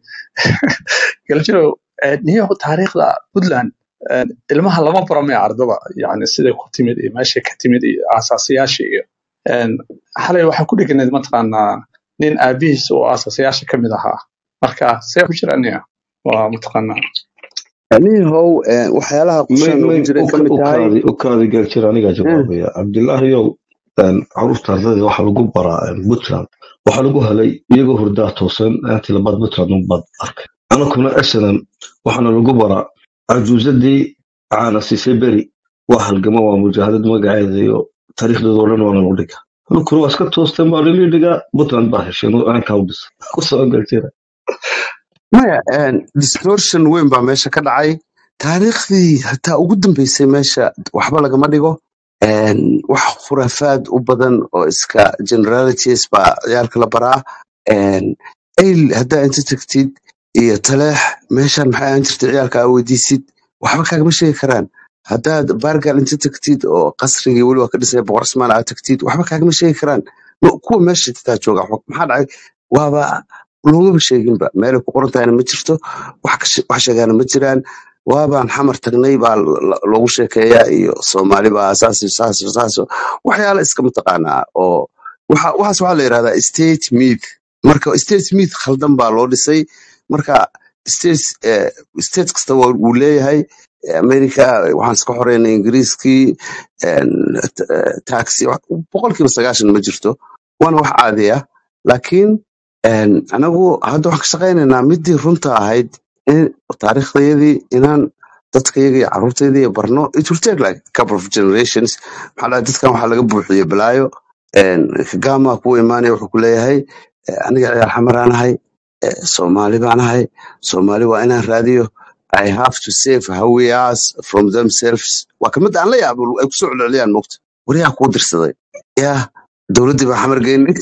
galjiro niyahu taariikhda puntland eh, ilmaha lama baro mee ardada yani siday ku timid iyo meeshay ka timid iyo aasaasiyaasha iyo En, xalay waxaan ku dheganayd mataqaanaa nin aabihiis oo aasaasiyaasha ka mid ahaa marka see ku jira niya waa mataqaanaa anihow waxyaalaha may qorshaha noogu may jiray ka u mid tahay kaadi u kaadi galjiro anigaa eh, jawaabaya cabdilaahiyow caruurta ardayda waxaa lagu baraa puntland waxaa lagu helay iyagoo hurdaa toosan aantii labaad puntland unbaad arkay anakuna esanan waxaana lagu baraa cajuusadii caana siisay beri waa halgama waa mujaahadad magaceeda iyo taariikhdooda oo dhan waana lagu dhigaa anakuna waa iska toosteen baa lili dhigaa puntland baa hesheen aankaa u dhisa kusoo galjira maya en, distortion weyn baa meesha ka dhacay taariikhdii hataa ugu dambeysay meesha waxba lagama dhigo En, wax khuraafaad u badan oo iska generalities baa ciyaalka la baraa En, ayl haddaa inta tagtid iyo taleex meeshan maxay ahaan jirtay ciyaalka aa weydiisid waxba kaagama sheegi karaan haddaad baargal inta tagtid oo qasrigii weli waa ka dhisay boqor ismaan aad tagtid waxba kaagama sheegi karaan No, kuwa meesha xitaa jooga waxba- maxaa dhacay waaba loogaba sheeginba meelay ku qoran tahayna ma jirto wax ka she- wax sheegaana ma jiraan waabaan xamar tagnay baa lo- lo- loogu sheekeeyaa iyo soomaali baa saas iyo saas iyo saas iyo waxyaala iska mataqaanaa oo waxa waxaas waxaa la yidhahdaa state myth marka state myth khaldan baa loo dhisay marka state eh, state kasta waa- wuu leeyahay america waxaan iska xoreynay ingiriiskii een, t- eh, taxi wax- boqolkiiba sagaashan ma jirto waana wax caadi ah laakiin een, anagu hadda waxaan ka shaqaynaynaa midii runta ahayd in taariikhdayadii inaan dadkayaga iyo carruurtayda iyo barno it will take like a couple of generations maxaa dhahay dadkan waxaa laga buuxiyey balaayo een, kagama kuwa imaanaya wuxuu ku leeyahay eh, aniga ciyaar xamaraan ahay eh, soomaali baan ahay soomaali waa inaan raadiyo I have to save hawiyaas from themselves waa kamid aan la yaabo ay kusoo celceliyaan mogta waryaa kuu dirsaday yaa dowladdii baa xamar geynay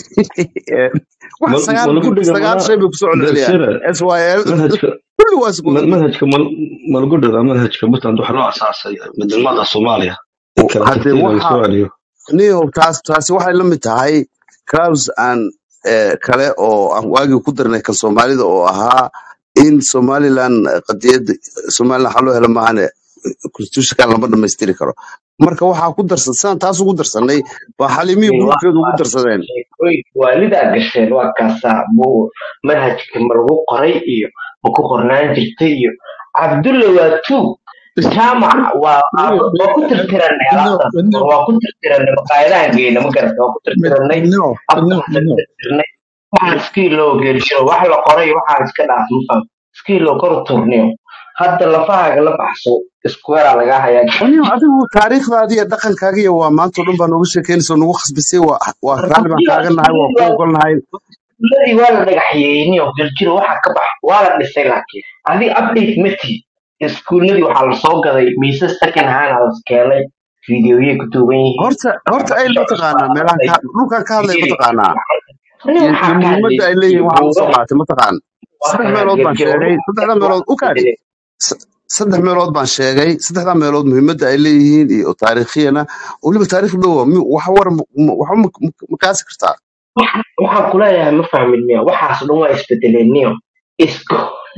wax ma sagaal ma lagu dhiga sagaal mana shay bay kusoo celceliyaan galsira s y l manhajka kulli waa isku ma- manhajka ma ma lagu dhiga manhajka puntland waxaa loo asaasay midnimada soomaaliya in kala haddee tagtayna la waxa soo celiyo niyow taas taasi waxay la mid tahay crowds aan eh, kale oo aan waagii ku darnay kan soomaalida oo ahaa in somaliland eh, qadiyadda somaliland waxaa loo helo maahane constitutionkan lama dhamaystiri karo marka waxaa ku darsan sidaan taas ugu darsanay baa xalimihii gruubkeedu ugu darsadeen sheekooyinka waalidaa gasheen waa kaasaa buu manhajka ma lagu qoray iyo ma ku qornaan jirtay iyo cabdulle waa tuug jaamac waa waa- waa ku tirtiranay alaabtaas war waa ku tirtiranay maqaayadahan geyna ma garata waa ku tirtiranay midnimo midnimo afkaasa midnimo tirtirnay waxaan skiiloo geelshiro wax la qoray waxaan iska dhaaf ma faham skiiloo kor u turniyo hadda lafahaaga la baxso iskuweraa lagaa hayaa waniyo adigu taariikhdaadi iyo dhaqankaaga iyo waa maanta o dhan baa nooga sheekeynaysa oo nagu khasbisay waa waa raalli baan kaaga nahay waa ku ogolnahay iskuuladii waa la dhagaxyeeyey oo geljiro waxaa ka bax waa la dhisay laakiin adi update ma tihid iskuuladii waxaa lasoo gaday miisas second hand aa las keenay fiidiyoyay ku duuban yihiin horta horta ay waxbarasho mataqaanaa meelahan ka dhulkan ka hadlaya fiiri mataqaanaa aniga iyo waxaa iyo ka muhiimadda ay hadlaysa leeyihiin waxaa la soo buugaha qaatay mataqaan waa saddex kana meelood baan geljiro sheegay saddexda meelood u kaadi S- saddex meelood baan sheegay saddexda meelood muhiimadda ay leeyihiin iyo taariikhiyana weliba taariikh dhowa waxa war waxa ma kaasi kartaa waxaan kuleeyahay ma fahmin miya waxaas dhan waa isbedeleen niyo isku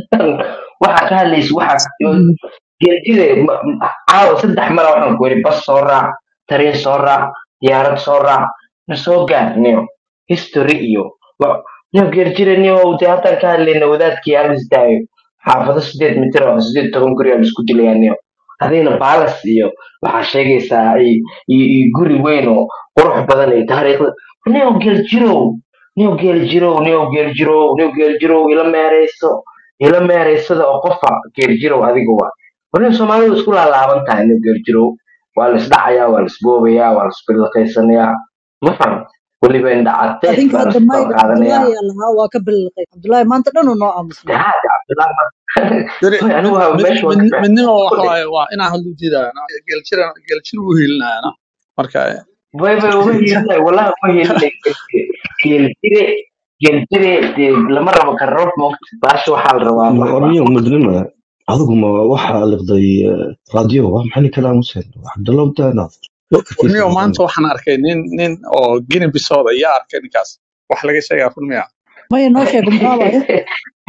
waxaa ka hadlaysa waxaa geljire caawa saddex mala waxaan ku yidhi bas soo raac tareen soo raac diyaarad soo raac na soo gaar niyo history iyo wa- niyo geljire niyo dee haddaan ka hadlayna wadaadkii alis daayo xaafado sideed mitir oo sideed toban guri aa laisku dilayaa niyo adigna balas iyo waxaa sheegaysaa i- i- i guri weyn oo qurux badan iyo taariikhda niyo geljirow niyo geljirow niyo geljirow niyo geljirow ila meerayso ila meeraysada oo qofa geljirow adiga waa warniyo soomaalidu isku laalaaban tahay niyo geljirow waa la isdhacayaa waa la isboobayaa waa la isbilaqaysanayaa ma faham weliba indhacateed adinka baa la hadda isku mayga qaadanayaa cabdullaahi yaa lahaa waa ka billiqay cabdullaahi maanta dhan uu noo aamusnaa dahaad cabdillah Dari anigu mid waa mid meesha waa mid ka midnimo waxa fadhi waaye waa inaan hadlu diidayana geljira geljir u hiilinayana marka way bay uga hiilinay wallahi uga hiilinay geljire geljire dee lama rabo karoof moogta baasha waxaa la rabaa wax warniyo midnima adigu ma waxaa liqday raadiyo waa maxay ninka aamuseen cabdallah abdaanaad fikirkiisa warniyo mudan maanta waxaan arkay nin nin oo gini bisooda ayaa arkay ninkaas wax laga sheegaa runmiya maya noo sheego maxaa waaye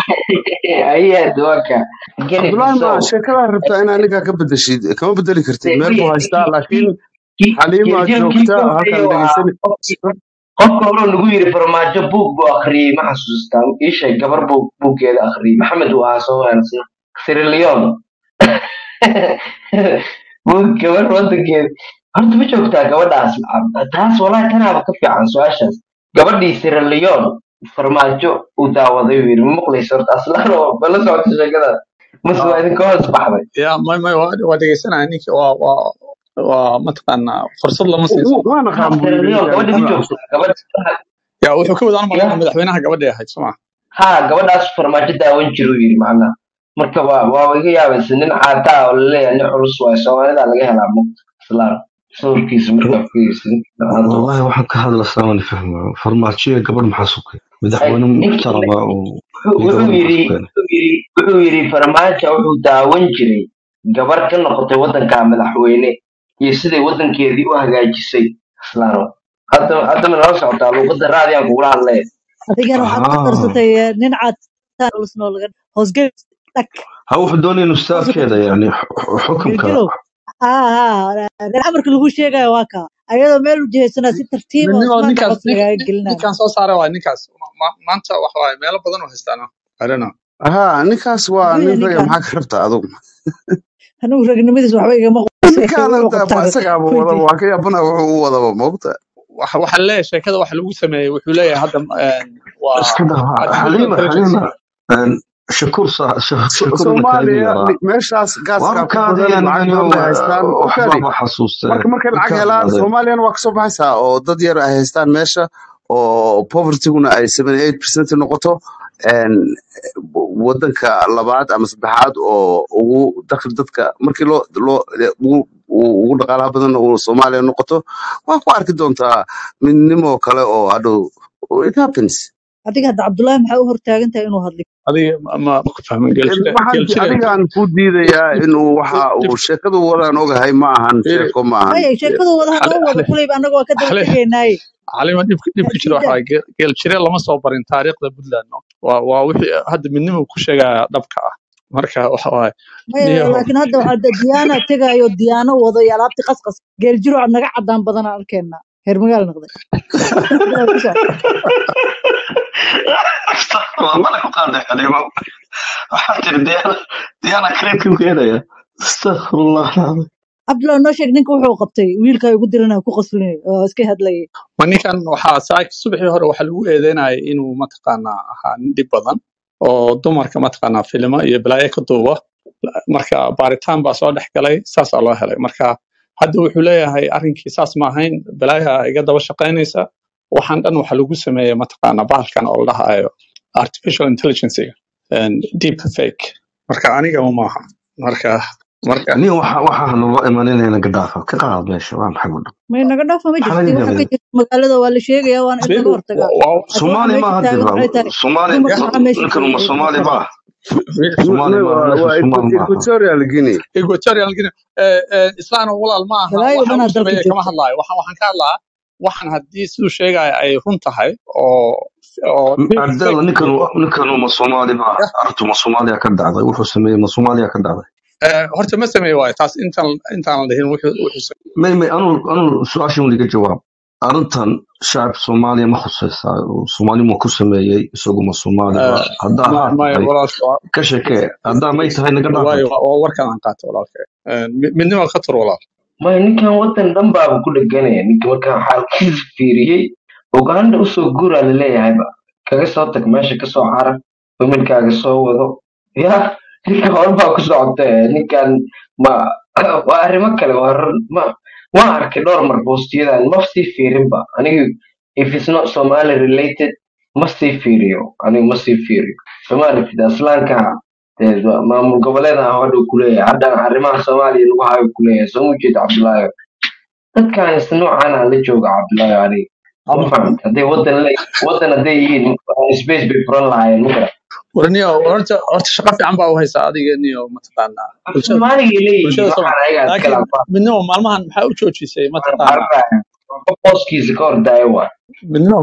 ayaa duwanka geni cabdullaahi ma bisow sheekadaa rabtaa inaa ninkaa ka bedeshid kama bedeli kartid meel buu haystaa laakiin kii xaliimaa geljiro kii joogta ka halkan horeeya waa dhegeysani qofkii qofka hore lagu yiri farmaajo buug buu akhriyey ma xasuustaa ii sheeg gabar buu buuggeeda akhriyey maxamed uu ahaa soo wanaagsan sirilion buug gabar wadankeeda horta ma joogtaa gabadhaas taas walaahi tanaaba ka fiican su-aashaas gabadhii sirilion farmaajo uu daawaday uu yiri ma maqlayso horta aslaan oo bala socota sheekadaas mase waa idinka hoos baxday ya may may waa waa dhegeysanaya ninki waa waa waa mataqaanaa fursad lama siiso waan ha aqaan buu yiri sirilion ninkan gabadha ma wuxuu joogtaa gabadha ya wuxuu ka wadaan ya malaynaa madaxweynaha gabadhay ahayd soma ha gabadhaas farmaajo daawan jiru yiri macnaha marka waa waa iga yaabaysa nin caata ah oo laleeyahay nin culus waayo soomaalida laga helaa muqta islaan sawirkiisa markaa fiirsin caata والله waxaan ka hadlaysaa waan fahmaa farmaajiyo gabadh maxaa sukay madaxweyne ninkii muxtarama oo iyo wuxuu gabadh maxaa yiri sukeen wuxuu yiri wuxuu yiri farmaajo wuxuu daawan jiray gabar ka noqotay wadanka madaxweyne iyo siday wadankeedii u hagaajisay islaano hadda hadda ma nala socotaa luuqada raadiyaan kugula hadlaya adigana waxaad ku haa darsatay eh, nin caad lusnoo laga hoosgel dhag ha wuxuu doonaya inuu saasuu ka staafkeeda yani xu- xukunka gelgelow haa haa reer amarka lagu sheegayo waa kaa ayadoo meel u jihaysanaa si tartiiba midnimo usmaan ninkaas dhaqos nin- lagaaga nin- gelinayo ninkaan soo saaray waa ninkaas Ma- ma- maanta waxa waaye meelo badan oo haystaan I don't know haa ninkaas waa muxuu nin yahay raga ninkan maxaa ka rabtaa adugu anigu ragnimadiis waxba igama qose ninkaana wuxuu de qabtaa ma isagaaba wada weydiis waa ka yaabana wuxuu u wadaba maogta waxa waxaan leeyahay sheekada waxa lagu sameeyey wuxuu leeyahay hadda een, waa iska daa artificial xaliima intelligence xaliima een, shakuur sa- sha- So- shakuurna kaalmi soomaaliya yaraa ni- meeshaas gaaskaa waan ku kaadaya badan lacag nimanyo badan ay haystaan u kaadi waxbaaba xasuustee marka markay lacag ninkaas helaan adeer soomaaliyana waa kasoo baxaysaa oo dad yar ay haystaan meesha oo povertyguna ay seven eight percent noqoto een, wadanka labaad ama saddexaad oo ugu dakhli dadka markii loo loo ugu ugu ugu dhaqaalaha badan uu soomaaliya noqoto waa ku arki doontaa midnimo kale oo hadhow it happens adiga hadda cabdullaahi maxaa u hortaagan tahay inuu hadli adiga ma ma ku fahmin Een, geelshire waxaan geelshire adigaan ku diidayaa inuu waxa dib uu sheekadu wadaan ogahay ma ahan fiiri sheeko ma ahan maya sheekadu wada xale hadoo wada xale kulayba annaga waa ka daba xale tegaynaaye xalima dhibka dhibka jira sida waxaa geel geel jire lama soo barin taariikhda puntland no? waa waa wixii hadda midnimo ku sheegaya dhabka ah marka waxa waaye maya niyahow laakiin hadda waxaa da- diyaana tegayo diyaano wado iyo alaabti qasqas geeljiro aad naga cadaan badanaa arkeenna heer magaal noqday Cabdullaahi ku soco waa mala ku qaaday xaliima waxaa tiri diyaana diyaana kareebkii keenaya astaqfirullah alcadiim cabdullaahi noo sheeg ninka wuxuu qabtay wiilka igu dirana ku qaslinay oo iska hadlayay ma ninkan waxaa saa subaxii hore waxaa lagu eedeynayay inuu mataqaanaa ahaa nin dhib badan oo dumarka mataqaanaa filimo iyo balaayo ka duuba marka baaritaan baa soo dhex galay saasaa loo helay marka hadda wuxuu leeyahay arrinkii saas ma ahayn balaaya iga daba shaqaynaysa waxaan dhan waxa lagu sameeyey mataqaanaa bahalkan oo la dhahayo artificial intelligencega deep fake marka aniga maaha marka marka nin waxa waxaa nala imaninayna gadhaafa ka qaad meesha waa maxay wadhan may naga dhaafa ma maxaa jirti laga waxa ka gaabay jirta magaalada waa la sheegaya waana in laga fiiri hortagaa waa laakiin waxa soomaali meesha maaha taagan dira waxay tahay soomaali dumar maxaa meesha ninkan uma joogay soomaali maxaa maaha fiiri soomaali No, maaha waa meesha waa soomaali maaha equatorial guinea equatorial guinea islaan walaal ma aha balaayo waxa dhanaa uu dalka sameeyey kama joogta hadlaayo waxaan waxaan ka hadlaa waxaan haddii siduu sheegaya ay run tahay oo oo deep ardayda fake ninkan ninkan uma soomaali maaha artu ma soomaaliya ka dhacday wuxuu sameeyey ma soomaaliya ka dhacday Eh, horta ma sameey waayo taas intaan intaan la dhihin wuxuu wuxuu sameeyey may may anu anu su-aashan weliga jawaab arrintan shacabka soomaaliya ma khusaysaa soomaali ma ku sameeyey isagu ma soomaali ba Eh, haddaa ma haa maya tahay walaalka waa ka sheekee haddaa may tahay naga dhaafay waayo waa waa warkan aan qaato walaalka Eh, mi- midnimo ka tur walaal maya ninkan wadan dhan baaba ku dheganaya ninka markaan xaalkiisa fiiriyey uganda usoo guuraa laleeyahayba kaga soo tag meesha kasoo carar familkaaga soo wado ya ninka horbaa ku socota eh, ninkan ma waa arrimo kale waa run ma waan arkay dhowr mar boostiyadan ma sii fiirinba anigu if it's not somali related ma sii fiiriyo anigu ma sii fiiriyo somaalitid aslaanka dee ma- maamul goboleedaha hodhow kuleeyahay haddana arrimaha soomaaliya lagu hayo kuleeyahay soo mu jeeda cabdulaahi dadkan is noocan aan la jooga cabdulaahi aniga ma ama fahamta hadday wadan le wadan hadday yihiin space bay furan lahaayeen ma garan warniyo horta horta shaqo fiican baa u haysaa adiga niyo mataqaanaa bulshada soomaaligay leeyihiin bulshada waxaan Soomaali ayagaa iska laakiin laafaa midnimo maalmahan maxaa u joojisay mataqaanaa qof hooskiisa ka hordaayo waa midnimo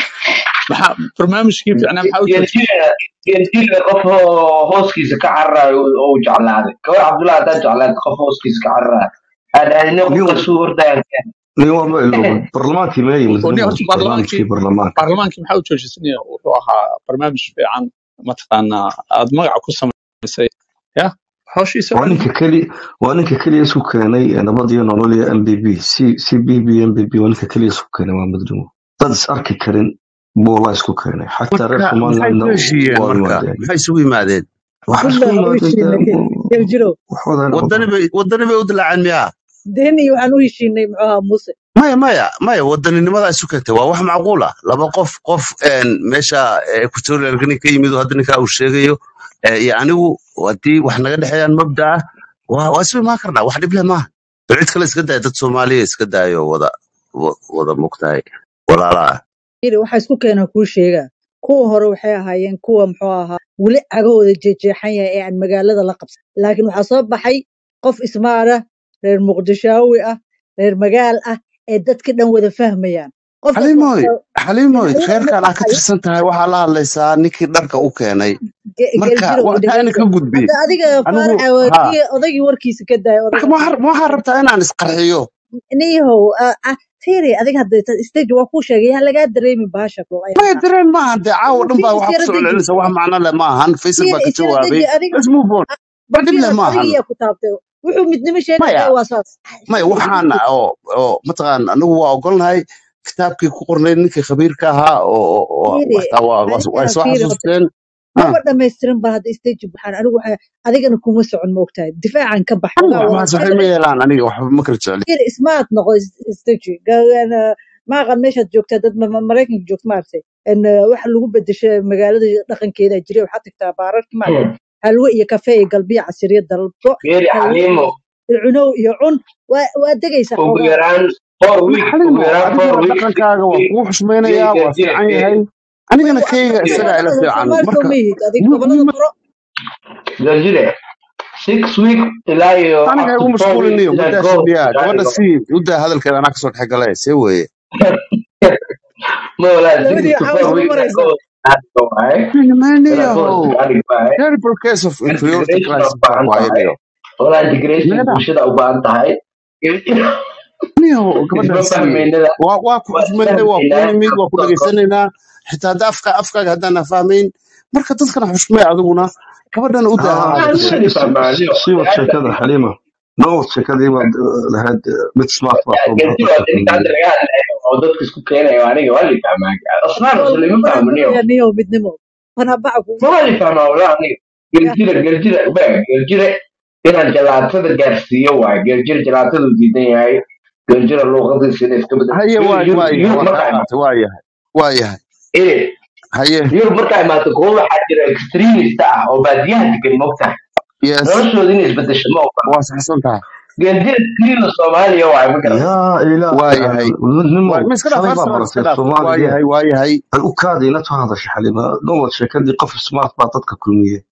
maxaa barnaamijkii fiicnaa maxaa u joojisay geeljiga qof oo hooskiisa ka cararayo oo uu jeclaaday gabar cabdullahi haddaa jeclaad qof hooskiisa ka cararayo aadhaadine nin qofka suu hordaayan nin waa ma ilooba barlamaankii meeyay oo nin midnimo horta baarlamaankii barnaamijkii barlamaanka baarlamaankii maxaa u joojisay niyo wuxuu ahaa barnaamij fiican mataqaanaa aad magaca ku samaysay ya hawshiisa waa ninka keli waa ninka keliya isku keenay ee nabad iyo nolol iyo m b b c c b b m b b waa ninka keliya isku keenay waa midnimo dad is arki karin buu la isku keenay xataa reer marka maxay somalilandna ku heshiiyeen waa marka yimaadeen maxay isugu yimaadeen waxaa isku puntland u yimaadeen dee heshiinay geeljiro wax wadaan wadani bay wadani bay u dilaaceen miyaa deni waxaan u heshiinay muxuu ahaa muuse maya maya maya wadaninimada isu keentay waa wax macquul ah laba qof qof een, meesha equatorial guinea ka yimid oo hadda ninkaa uu sheegayo eh, iyo anigu haddii wax naga dhexeeyaan mabda ah waa waa isu imaan karnaa wax dhib leh maaha bal cid kale iska daya dad soomaaliya iska daayo wada wa- wada mogtahay walaalaha yiri waxa isku keena kuu sheegaa kuwa hore waxay ahaayeen kuwa muxuu ahaa weli cagahooda jeexjeexan yahay ee aan magaalada la qabsan laakiin waxaa soo baxay qof ismaara reer muqdishaawi ah reer magaal ah ee dadka dhan wada fahmayaan qofkaas xaliimoy waxaa xaliimoy dhinacyada uga reerkan aa ka baxayo tirsan tahay waxaa la hadlaysaa ninkii dharka u keenay ge- marka geeljiro waa taa ina dhegeyso ka gudbi hadda adiga anigu faaraxa waa ha kii odaygii warkiisa ka daaya marka odayga ma waxaa faarax ma waxaa rabtaa inaan isqarxiyo niyahow ah, ah, fiiri adiga hadda stage waa kuu sheegay yaa lagaa dareemi baasha bro maya ayaha dareen maahan dee caawa dhan baa fiiri waxaa kusoo isyara deji celcelinaysa wax macno leh maahan faysal baa fiiri ka isyara jawaabay deji adiga let's move on ah, wax dhib fiiri leh adiga maahan yaa ku taabtay wuxuu midnimo sheegaya maya waa saas maya Fiiri, waxaan fiiri. oo oo mataqaan anigu waa ogolnahay kitaabkii ku qornay ninkii khabiirka ahaa oo oo- oo fiiri waxtaa waa waa- way aniga soo fiiri horta xasuusteen maba dhamaystirin ba hadda stage waxaan anigu waxaa adigana kuma socon moogtahay difaacan ka bax aniga xogaa waa waxaas waxay ma yeelaan aniga waxba ma kala jecli fiiri smart noqo stage ma aqan meeshaad joogtaa dad ma- ma- maraykanka joogta maaragtay en waxa lagu bedeshay magaalada dhaqankeeda jiray waxaad tagtaa baararka maaragtay halwo iyo kafee iyo galbiyo casiriya dalbo geeri halwo xaliimo iyo cunow iyo cun waa waa degaysaa ugu xoogaa yaraan four ma weeks ugu xalimo yaraan adiga four waa weeks dhaqankaaga waa geeri kugu xushmaynayaa waa geeri fiican geeri yahay way anigana waa kayga aniga isagaa ila gobolada fiican soomaali soo marka ma yihid adig mu- gobolada mu- furo geerjire six week ilaa iyo aniga up igu to four weeks mashquulinayo inaad muddaa go shidhiyaa inaad gabadha dhigo sii muddaa hadalkeeda anaa kasoo dhex galay see weeye ma walaa six labadii to waxaa four isku weeks inaad go maraysaa inaad dhigo waaye maniyo inaad go iskaga dhig waaye terrible case of inferiority integration crisis u baahan tahay waayo walaa integration nagada bulshada u baahan tahay niyo isma gabadhan sii fahmaynada waa waa ku waa xushmaynay waa kuu isfahmaynaa nimid waa ku dhegaysanaynaa xitaa hadda afka afkaaga haddaan fahmayn marka dadkana xushmay adiguna gabadhana u daa aa hadalkeeda waxaan si weli si fahmaaniyo si wad sheekada xaliima noo wad sheekadii baad lahayd mid smart baa soo geerti baxay waa ninka hadda laga hadlayo oo dadka isku keenayo aniga waa li fahmaa asnaan waa muslim lagu ma fahmaniyo barabayaa niyo midnimo fanabaca kugu ma wali fahmaa walaa aniga geljire geljire be geljire inaan jalaatada gaarsiiyo waaye geljire jalaatadu diidan yahay geljire luuqadiisa inay iska bedel haye waa yurub waa yahay yurub waa kaa markaa qaatay waa yahay waa yahay iri haye yurub markaa imaato kuwa waxaa jira extremist ah oo baadiyaha degan mogtahay yes noloshooda inay isbedesho ma ogola waa saxsan tahay geljire keliina soomaaliya waaye ma garan yaa ilaah waa yahay nimo waa ma iska dhaaf shalay baa arsenal iska baratay dhaaf waa soomaaliga yahay waa yahay ay u kaadayna to hadasha xaliima noo wad sheekadii qof smart baa dadka kulmiyey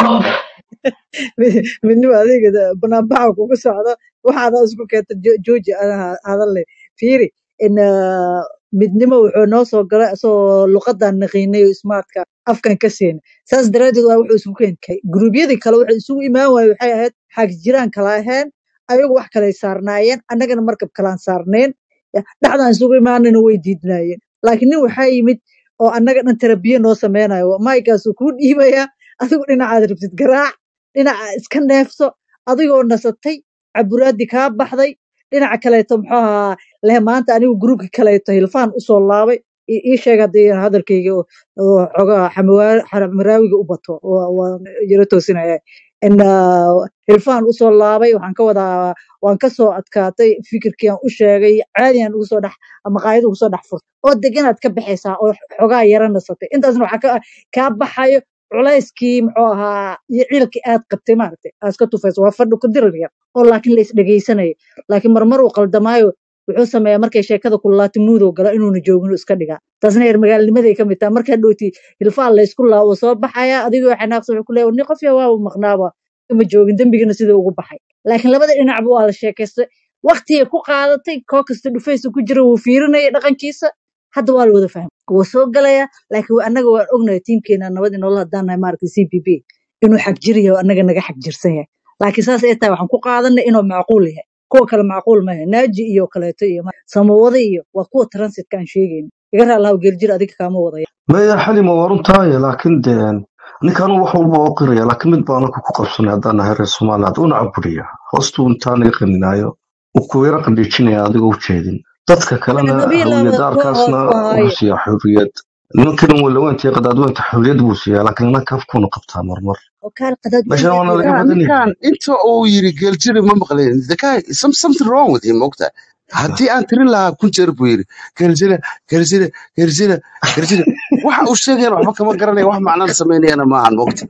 midnimo adeega banaanbaxa kugu socdo waxaada isku keenta jo- jooji anaha hadalle fiiri in ah, midnimo wuxuu noo soo galay asagoo luqadan naqiinay oo smartka afkan ka seena saas daraadeed waa wuxuu isugu keenkay guruubyadii kale waxay isugu imaan waaye waxay ahayd xaag jiraan kala aheen ayagu wax kalay saarnaayeen annagana markab kalaan saarnayn dhexdaan isugu imaanana way diidnaayeen laakiin nin waxaa yimid oo annaga dhan terabiye noo sameynayo maaykaasuu kuu dhiibayaa adigu dhinacaad rabtid garaac dhinaca iska neefso adigoo nasatay caburaadii kaa baxday dhinaca kaleeto muxuu ahaa leh maanta anigu gruubka kaleeto hilfaan usoo laabay i ii sheeg haddii hadalkayga oo oo xogaa xamawa- xamaraawiga u bato waa waa yaro toosinaya in ah, hilfaan usoo laabay waxaan ka wadaa waan kasoo adkaatay fikirkii aan u sheegay caadi aan ugu soo dhex maqaayada ugu soo dhex furtay oo deganaad ka baxaysaa oo xogaa yara nasatay intaasna waxaa ka kaa baxayo culayskii muxuu ahaa iyo ciilkii aad qabtay maaragtay aad iska tufayso waa fadhi ku dirir yar oo laakiin la isdhegaysanayo laakiin marmar uu qaldamaayo wuxuu sameeyaa markay sheekada kululaatay muudow gala inuuna joogin uu iska dhigaa taasna yar magaalnimaday ka mid taha markaa dhowti hilfaan laysku laawo soo baxaya adigoo xanaaqsan wuxuu ku leeyahay ni qof yaa waa maqnaaba ma joogin dembigana sidii ugu baxay laakiin labada dhinacba waa la sheekaystay waqtigay ku qaadatay koo kasta dhufaysa ku jira wuu fiirinaya dhaqankiisa hadda waa la wada fahmay wuu soo galaya laakiin waa- annaga waan ognahay tiimkeena nabad inola hadaan nahay maaragtay c p p inuu xag jir yahay oo annaga naga xag jirsan yahay laakiin saas ay tahay waxaan ku qaadanay inuu macquul yahay kuwa kale macquul maaha naaji iyo kaleeto iyo ma- samawada iyo waa kuwa transitka aan sheegayna iga raa lahaw geeljir adiga kaama wadaya maya xalima waa runtaaye laakiin dee ninkan wax walba oo qiraya laakiin mid baan anaku ku qabsanay haddaan nahay reer soomaaliya had una caburiya hoostuu intaa naga qaninaayo uu kuweera qandhiijinaya adigoo u jeedin dadka kalena nabiila hawiyad koo hoos arkaasna ku ahaaye wuxuu siiyaa xurriyad nimankan walaweynta iyo qadaadweynta xurriyad buu siiyaa laakiin anaka afkuuna qabtaa marmar oo kaal qadaad meeshana waana laga ninkan badan ninkan yahay inta uu yiri geeljiri ma maqleen the guy some, something wrong with him mogta haddii aan tirin lahaa kun jeer buu yiri geeljire geeljire geeljire geeljire waxa uu sheegayana waxba kama garanaya wax macnana samaynayana maahan mogta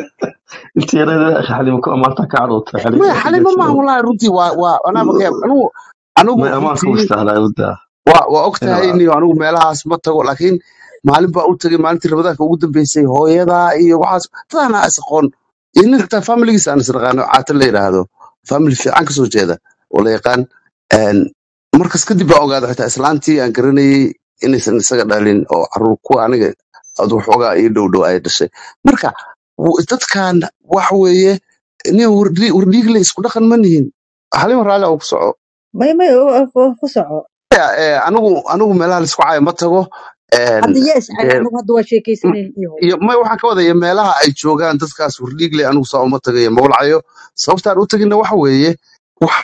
inta yarada xalima ku amaanta ka cadowta xalima maya xalima maaha geeljiro wallahi runtii waa waa anaaba ka yaab anigu anigu may amaanka u runtii istahlaa udaa waa waa og tahay inaa niyo anigu meelahaas ma tago laakiin maalin baa u tagay maalintii ramadaanka ugu dambeysay hooyadaa iyo waxaas dadaan is aqoon iyo nin xitaa familigiisa aan isnaqaano caata la yidhaahdo family fiican kasoo jeeda oo la yaqaan Een, markas kadib baa ogaada xitaa islaantii aan garanayay inaysan isaga dhalin oo caruur kuwa aniga ad waxoogaa ii dhow dhow ay dhashay marka w- dadkan wax weeye nin wardhiigle isku dhaqan ma nihin halima raalli oo ku soco may may oo- oo- oo ku soco Ya, eh, anigu anigu meelaha laisku caayo ma tago een, hadda yaa iscay dee anagu hadda waa sheekaysanayna iyo hooyo iyo may waxaan ka wadaya meelaha ay joogaan dadkaas hordhiigle anigu saa uma tagayo mawlacayo sababtaan u tagina waxa weeye wax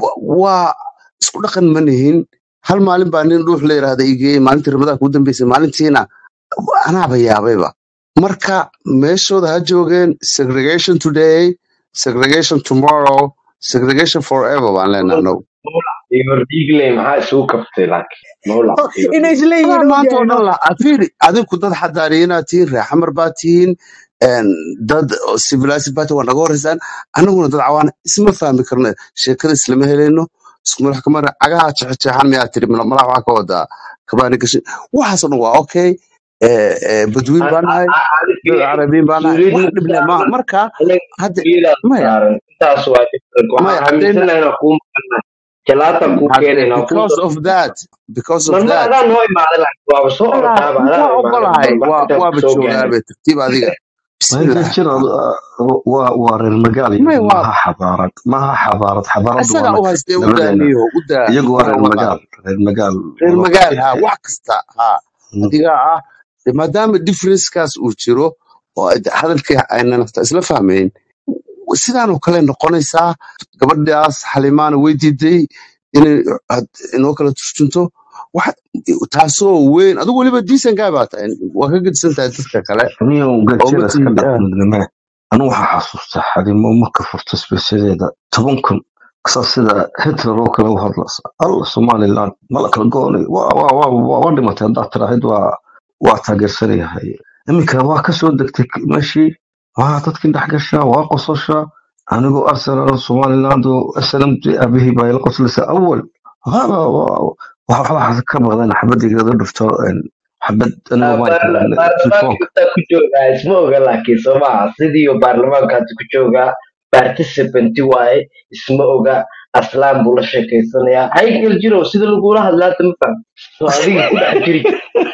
waa isku dhaqan ma nihin hal maalin baa nin dhuux la yidhaahda igeeyey maalintii ramadaanka ugu dambeysay maalintiina anaaba yaabayba marka meeshooda ha joogeen segregation today segregation tomorrow segregation forever baan leenahay anagu iyo dhiigle maxaa isugu kaftay laakiin mawlac iyo inay dhiigle isleeyihiin adaa maanta oo ogyahay dhan la fiiri adinku dad xadaariyiinaad tihiin reer xamar baa tihiin een, dad civilized baa tihiin waa naga horeysaan anaguna dad cawaan isma fahmi karno sheekada islama helayno isku madax kamara cagaha jeexjeexan miyaa tiri mala- malax waxaa ka wadaa kabaani gashin waxaasoo dhan waa okay Eh, eh, badwiin baa nahay dad carabiin baa nahay wax dhib leh maaha marka hadda maya saaran intaas waa different waxaan maya haddayna aaminsanahay inaan kuu maqana jalaata kuu hadde keenayna kuu because soo of that because of marmar that adaan noo imaaday laakiin waaba soo Wala, ordaaba adaan waa imaaday ogolahay marmar waa intaan waaba kusoo gaaray joogaabe tartiib adiga Michael bismillah Jira waa waa reer magaal may iyagu waa maaha xabaarad maaha xabaarad xabaaradu waa isagaa u naga haystee u labadeena daaniyo u daa iyagu waa faraha reer uga qaad magaal reer magaal reer wada magaal ha eh, wax kasta ha mm, adigaa ah de maadaama differencekaas uu jiro oo ay- hadalkii ayna nafta isla fahmayn sidaanoo kale noqonaysaa gabadhaas xalimaana way diiday inay had- inoo kala turjunto wax taasoo weyn adigu weliba diisan gaa baa tahay waa ka gedisan tahay dadka kale niyow oo ma gajira iska tihi dhaq midnime anu waxaa xasuustaa xalimo marka furta sbesyadeeda toban kun kasa sida hitler oo kale u hadlas alla somaliland mala kala goonay waa waa waa waa waa dhimatay haddaad tiraahid waa waa taageersanayahay iminka waa kasoo degtay k- meeshii waa dadkii dhex gashaa waa qososhaa anigoo arsenal somaliland oo snmd abihii baa ila qoslaysa awal hada waxa waxaa ka maqdan xabadigeeda dhufto een, xabad aniga maan kalan baarlamaanka telefoonka intaa ku joogaa isma oga laakiin soo maaha sidii baarlamaanka hadda ku joogaa participanti waaye isma oga aslaan buu la sheekeysanayaa haykel jirow sida lagula hadlaa hadda ma faham soo adiga ku dhex jiri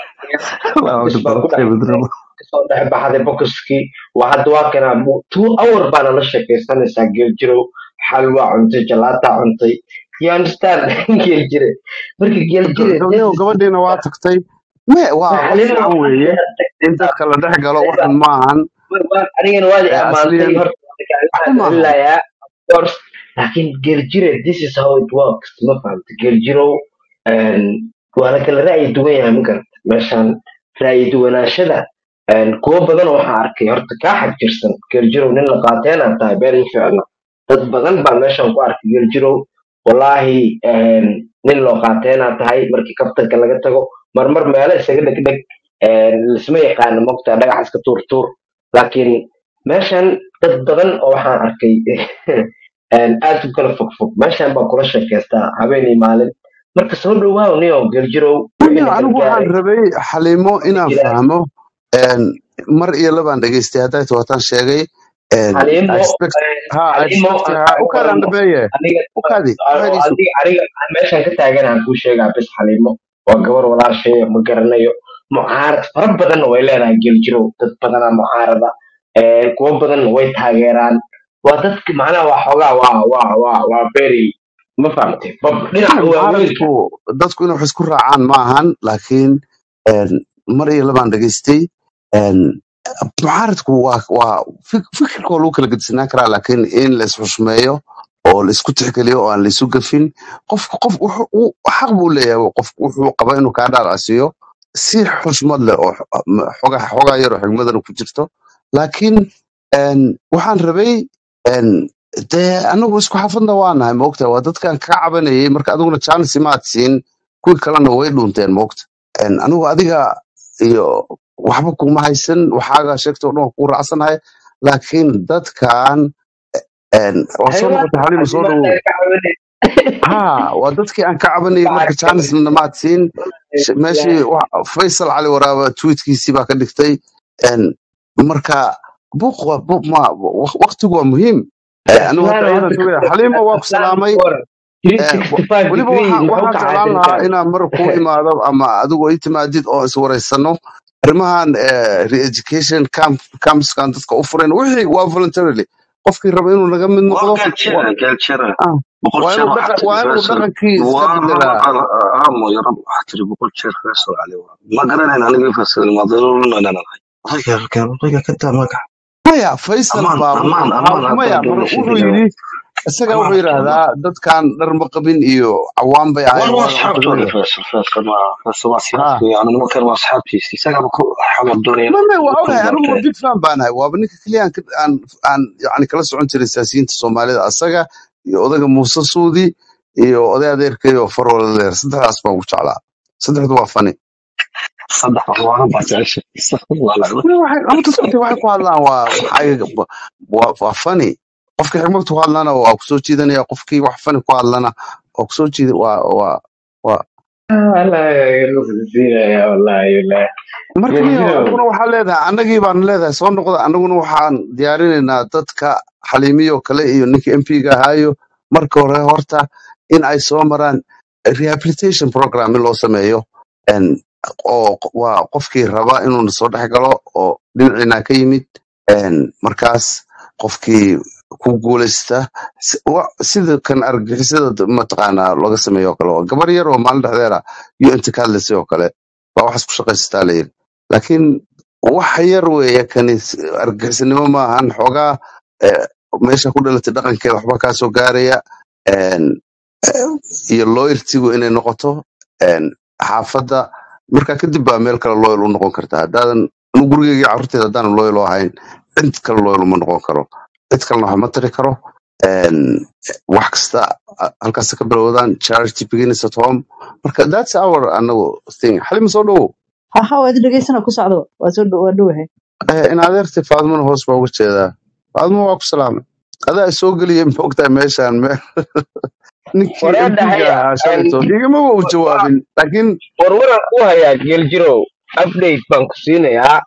Waa box baa ku dhex dhibaato kasoo dhex baxday boxkii waa hadda waa kanaa mu- two hour baana la sheekeysanaysaa geeljirow xalwa cuntay jalaataa cuntay you understand geeljire marka geeljire this gabadhiyo is gabadhiina waa tagtay me waa wax xalimo fiican weeye in dadka la dhex galo waxan maahan anigana waad i Eh, ammaantay asliyan horta waxba waxaan maahan celinayaa of course laakiin geeljire this is how it works ma fahamta geeljirow een, waa la kala ra'yi duwan yahay ma garata meeshaan ra'yi duwanaashada een, kuwo badan oo waxaan arkay horta kaa xajirsan geeljirow nin la qaateenaa tahay been ma ficno dad badan baa meeshaan ku arkay geeljirow wallaahi een, nin loo qaateenaa tahay markii kaftanka laga tago marmar meelo isaga dhegdheg een, lisma yaqaano mogtaa dhagax iska tuurtuur laakiin meeshan dad badan oo waxaan arkay een, aad u kala fogfog meeshan baa kula sheekaystaa habeenii maalin marka soo dhowaaw niyo geljirow wixii Aniga na anigu waxaan gargaaray rabay xaliimo waa inaan jiraan fahmo een, mar iyo labaan dhegeystay hadday tawaataan sheegay een, I xaliimo expect een, ha I xaliimo expect aan ha kaaga u kaadaan waramo dhabeeye aniga u kaadi waxaydiisu adiga aniga meeshan ka taaganaan kuu sheegaa bis xaliimo waa gabar walaashay ma garanayo mucaarad fara badanna way leedahay geljirow dad badanaa mucaarada een, kuwo badanna way taageeraan waa dadka macnaha waa xoogaa waa waa waa waa very ma fahamtay bab dhinaca waaweynka mucaaradku dadku inay wax isku raacaan ma ahan laakiin een, mar iyo labaan dhegeystay een, mucaaradku waa waa fik- fikirka waa lagu kala gedisanaan karaa laakiin in la isxushmeeyo oo la isku tixgeliyo oo aan la isu gafin qofka qof wuxuu uu- xaq buu leeyahay qof wuxuu qaba inuu kaa dhaarasiiyo si xushmad leh oo xoga xogaa yar oo xigmadana ku jirto laakiin een, waxaan rabay een, dee anagu isku xafadna waa nahay moogta waa dadkan ka cabanayay marka adiguna jansi maad siin kuwii kalena way dhuunteen moogta Een, anigu adiga iyo waxba kuma haysan waxaaga sheegta oo dhan waa kuu raacsanahay laakiin dadkan een, waa soo haywa noqotay xaliima soo xaliimo dhawow ka caawinay ha waa dadkii aan ka cabanayay marka lacag janisna maad siin Sh- meeshii wa- faysal cali waraaba tweetkiisii baa ka dhigtay Een, marka buuq waa buuq ma waq- waqtigu waa muhiim Eh, anigu hadda aslaan iyadan hadda sugaya xaliima waa ku aslaan salaamay waran Eh, wa- 365 weliba degree waxaan muxuu waxaan ka jeclaan caadin lahaa karaa inaan mar ku imaado ama adigoo ii timaadid oo iswareysano arrimahan eh, re-education camp campskan dadka u furan wixii waa voluntarily qofkii raba inuu naga mid waa noqdo galjira wa- galjira ah, boqol waa jeer inuu waxaa dhaqa- tiri waa inuu faysal dhaqankii iska waa bedelaa amo yarab waxaa tiri boqol jeer faysal cali waa ma garanayn aniga faysal madalolunananahay rayga rayga ka daa magaca maya faysal amaan baa amaan wuxuu amaan waxaa maya haddaan mar doonaysa wuxuu hidaawa yidhi isaga amaan wuxuu yidhaahdaa dadkan dhar ma qabin iyo cawaan bay war ahayn waa waa la asxaabtooda cuntaday faysal faysal waa faysal waa ha siyaasku yani nimankan waa asxaabtiisa isagaba ku xamar doonaya ma ma waa ku ogahay anigu waa gaartay big fan baan ahay waaba ninka keliya aan ka- aan aan yani kala socon jiray siyaasiyiinta soomaalida asaga iyo odaga muuse suudi iyo oday adeerkay oo farwala leer saddexdaas baan ugu jeclaa saddexdu waa fani saddex waxbaanan baa jecesha waa lacdo Weli waxay ama dadku waxay ku hadlaan waa waxay waa waa fani qofkii xigmad ku hadlana waa ku soo jiidanaya qofkii wax fani ku hadlana waa ku soo jiida waa waa waa marka niyo anaguna waxaa leedahay annagii baan leedahay soo noqda annaguna waxaan diyaarinaynaa dadka xaliimiyo kale iyo ninka m p ga ahaayo marka hore horta in ay soo maraan rehabilitation program in loo sameeyo En, oo q- waa qofkii raba inuuna soo dhex galo oo dhinaciina ka yimid En, markaas qofkii ku guuleysta si- wa- sida kan argagixisada d- mataqaanaa looga sameeyo oo kale oo gabar yar oo maalin dhexdeeda iyo inta ka hadlaysay oo kale baa waxaas ku shaqaysataa la yiri laakiin wax yar weeye kani s- argagixisanimo maahan xoogaa eh, meesha ku dhalatay dhaqankeeda waxba kaa soo gaaraya En, eh, iyo loyaltigu inay noqoto En, xaafadda marka kadib baa meel kale loyal u noqon kartaa haddaadan anu gurigeyga iyo carruurteeda haddaanan loyal u ahayn cid kale loyal uma noqon karo cid kalena wax ma tari karo En, wax kasta a- halkaas ka bilowdaan charity begins at home marka that's our anagu thing xalima soo dhowow haha waad dhegeysana ku socdo waa soo dhow- waa dhowahay Eh, in adeertay faadmana hoos baa uga jeedaa faadmo waa ku salaamay adaa i soo geliyay maogtahay meeshaan me ninkii waree mp dhahay ga ahaa shalayto igamaba uu jawaabin laakiin warwaran ku hayaa geeljirow update baan ku siinayaa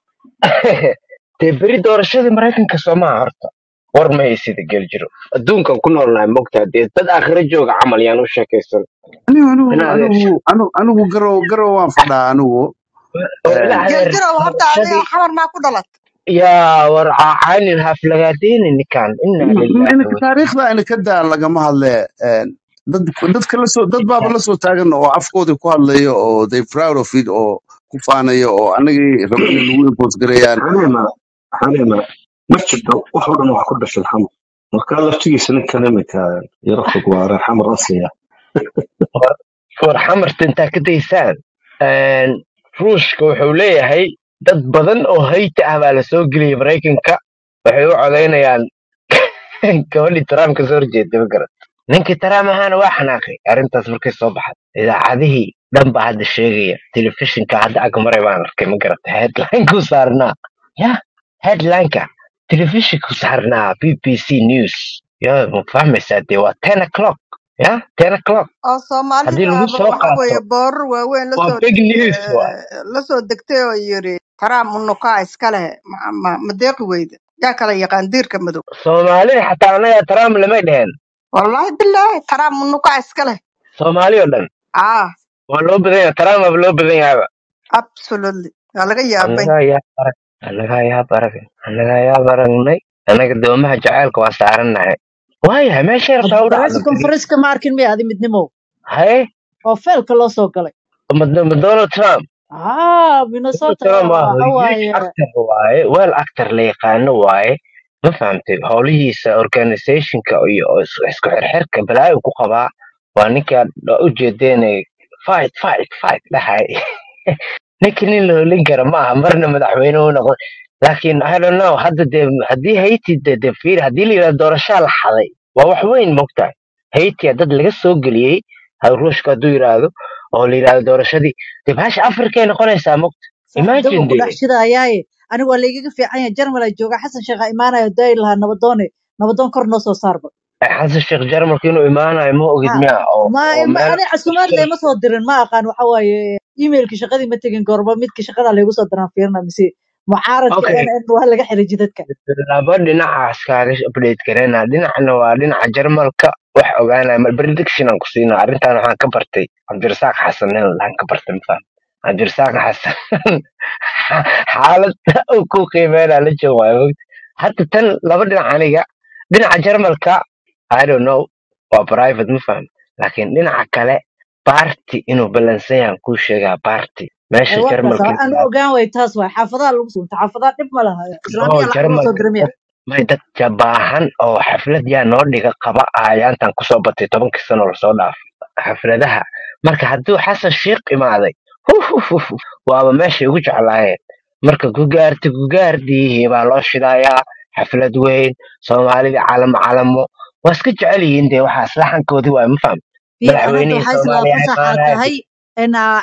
dee beri doorashadii maraykanka soomaha horta war ma haysida geeljiro adduunkan ku noolnahay mogtaa dee dad aakhira jooga camal yaan u sheekaysan anigu anigu ina adeer anigu anigu anigu garow garow waan fadhaa anigu oo ina Eh, adeer geeljirow horta adiga doorashadii xamar maa ku dhalat yaa war caacaynin haflagaadeyni ninkan ina lillahi inaka taariikhda ina ka daa lagama hadle Eh, dad dadka la soo dad baaba la soo taagan oo afkoodii ku hadlaya oo they proud of it oo ku faanaya oo anagii raba inay nagu impose gareeyaan xalima xalima ma jirto wax oo dhan waxa ku dhashay xamar marka laftigiisa ninkan imika yaro fog waa reer xamar asliya war war xamarta intaa ka daysaan Een, ruushka wuxuu leeyahay dad badan oo hayta ah baa la soo geliyay maraykanka waxay u codaynayaan gabadhii trump ka soo horjeeda ma garat ninkii trump ahaana waa xanaaqay arrintaas markay soo baxday idaacadihii dhan baa hadda sheegaya telefishinka hadda agmaray baan arkay ma garata headlinekuu saarnaa ya headlineka telefishinku saarnaa b b c news ya ma fahmaysaa dee waa ten o'clock ya ten o'clock oo haddii lagu soomaalidaaba soo waxa weeye qaato boorar waaweyn waa lasoo big degtay news waay lasoo degtay oo yiri trump unukaa iska leh ma ma- ma deeqi weyda yaa kala yaqaan diirka madow soomaalida xataa anaga trump lamay dheheen wallaahi bilaahi trump unukaa iska leh soomaali oo dhan ah waa loo badan yahay trump aba loo badan yahayba absolutely waa laga yaabay annagaa yaa arag annagaa yaa barag annagaa yaa baragnay annaga doomaha jacaylka waa saarannahay waayahay meeshay rabtaa u press dhacdo conference-ka ma arkin miya adi midnimo haye oo feelka loo soo galay ma ma donald trump ah donald minnesota trump waa waxa huge waaye actor waaye well actor la yaqaano waaye ma fahamtay howlihiisa organizationka iyo is- isku xirxirka balaayo ku qabaa waa ninkaa u jeedeenay fight fight fight dhahay ninka nin la holin kara ma aha marna madaxweyne u noqon laakiin i don't know hadda dee haddii hayti de de fiir haddii la yidhahdo doorashaa la xaday waa wax weyn mogtahay hayti dad laga soo geliyey ha- ruushka hadduu yidhaahdo oo la yidhahdo doorashadii dee bahasha afrikay noqonaysaa mogta saaxiibada imagine wuu ku de dhex shidayaaye anigu waa laygaga fiican yahay jarmal ay jooga xasan sheekha imaanayo dayi lahaa nabadoone nabadoon kor noo soo saarba xasan sheekh jarmalka inuu imaanayo ma ogid ha miya oo ma oo ma- meel ani casuumaad layma soo dirin ma aqaan waxa waaye emailki shaqadii ma tegin goorba midki shaqada laygu soo diraan fiirina mise mucaaradka okay n n waa laga xiray jidadka laba dhinacaas kaaga update gareyna dhinacna waa dhinaca jarmalka wax ogaanaya mal prediction aan ku siina arrintan waxaan ka bartay cabdirasaaq xasan nin laan ka bartay mafaham cabdirasaaq xasan xaalad uu ku qiimeynaa la jooga waayo mogta hadda tan laba dhinac aniga dhinaca jarmalka i don't know waa private ma fahmi laakiin dhinaca kale baarti inuu balansan yahan kuu sheegaa baarti meesha waa kaas jarmalka aan ogaan way taas waay xaafadaha lagu sunta xaafadaha dhib ma laha oo islaamiya lacag loo soo jarmalka diramiya dad may dad jabaahan oo xaflad yaa noo dhiga qaba ayaantan kusoo batay tobankii sano lasoo dhaafay xafladaha marka hadduu xasan shiikh imaaday huf, huf, huf, huf, waaba meeshay ugu jeclaayeen marka gugaarti gugaardii baa loo shidayaa xaflad weyn soomaalida calamo calamo waa iska jecel yihiin dee waxaas laxankoodii waay ma fahmi fiir anaga madaxweynihii waxaa islaa soomaaliya fasaxaa imaanaya tahay in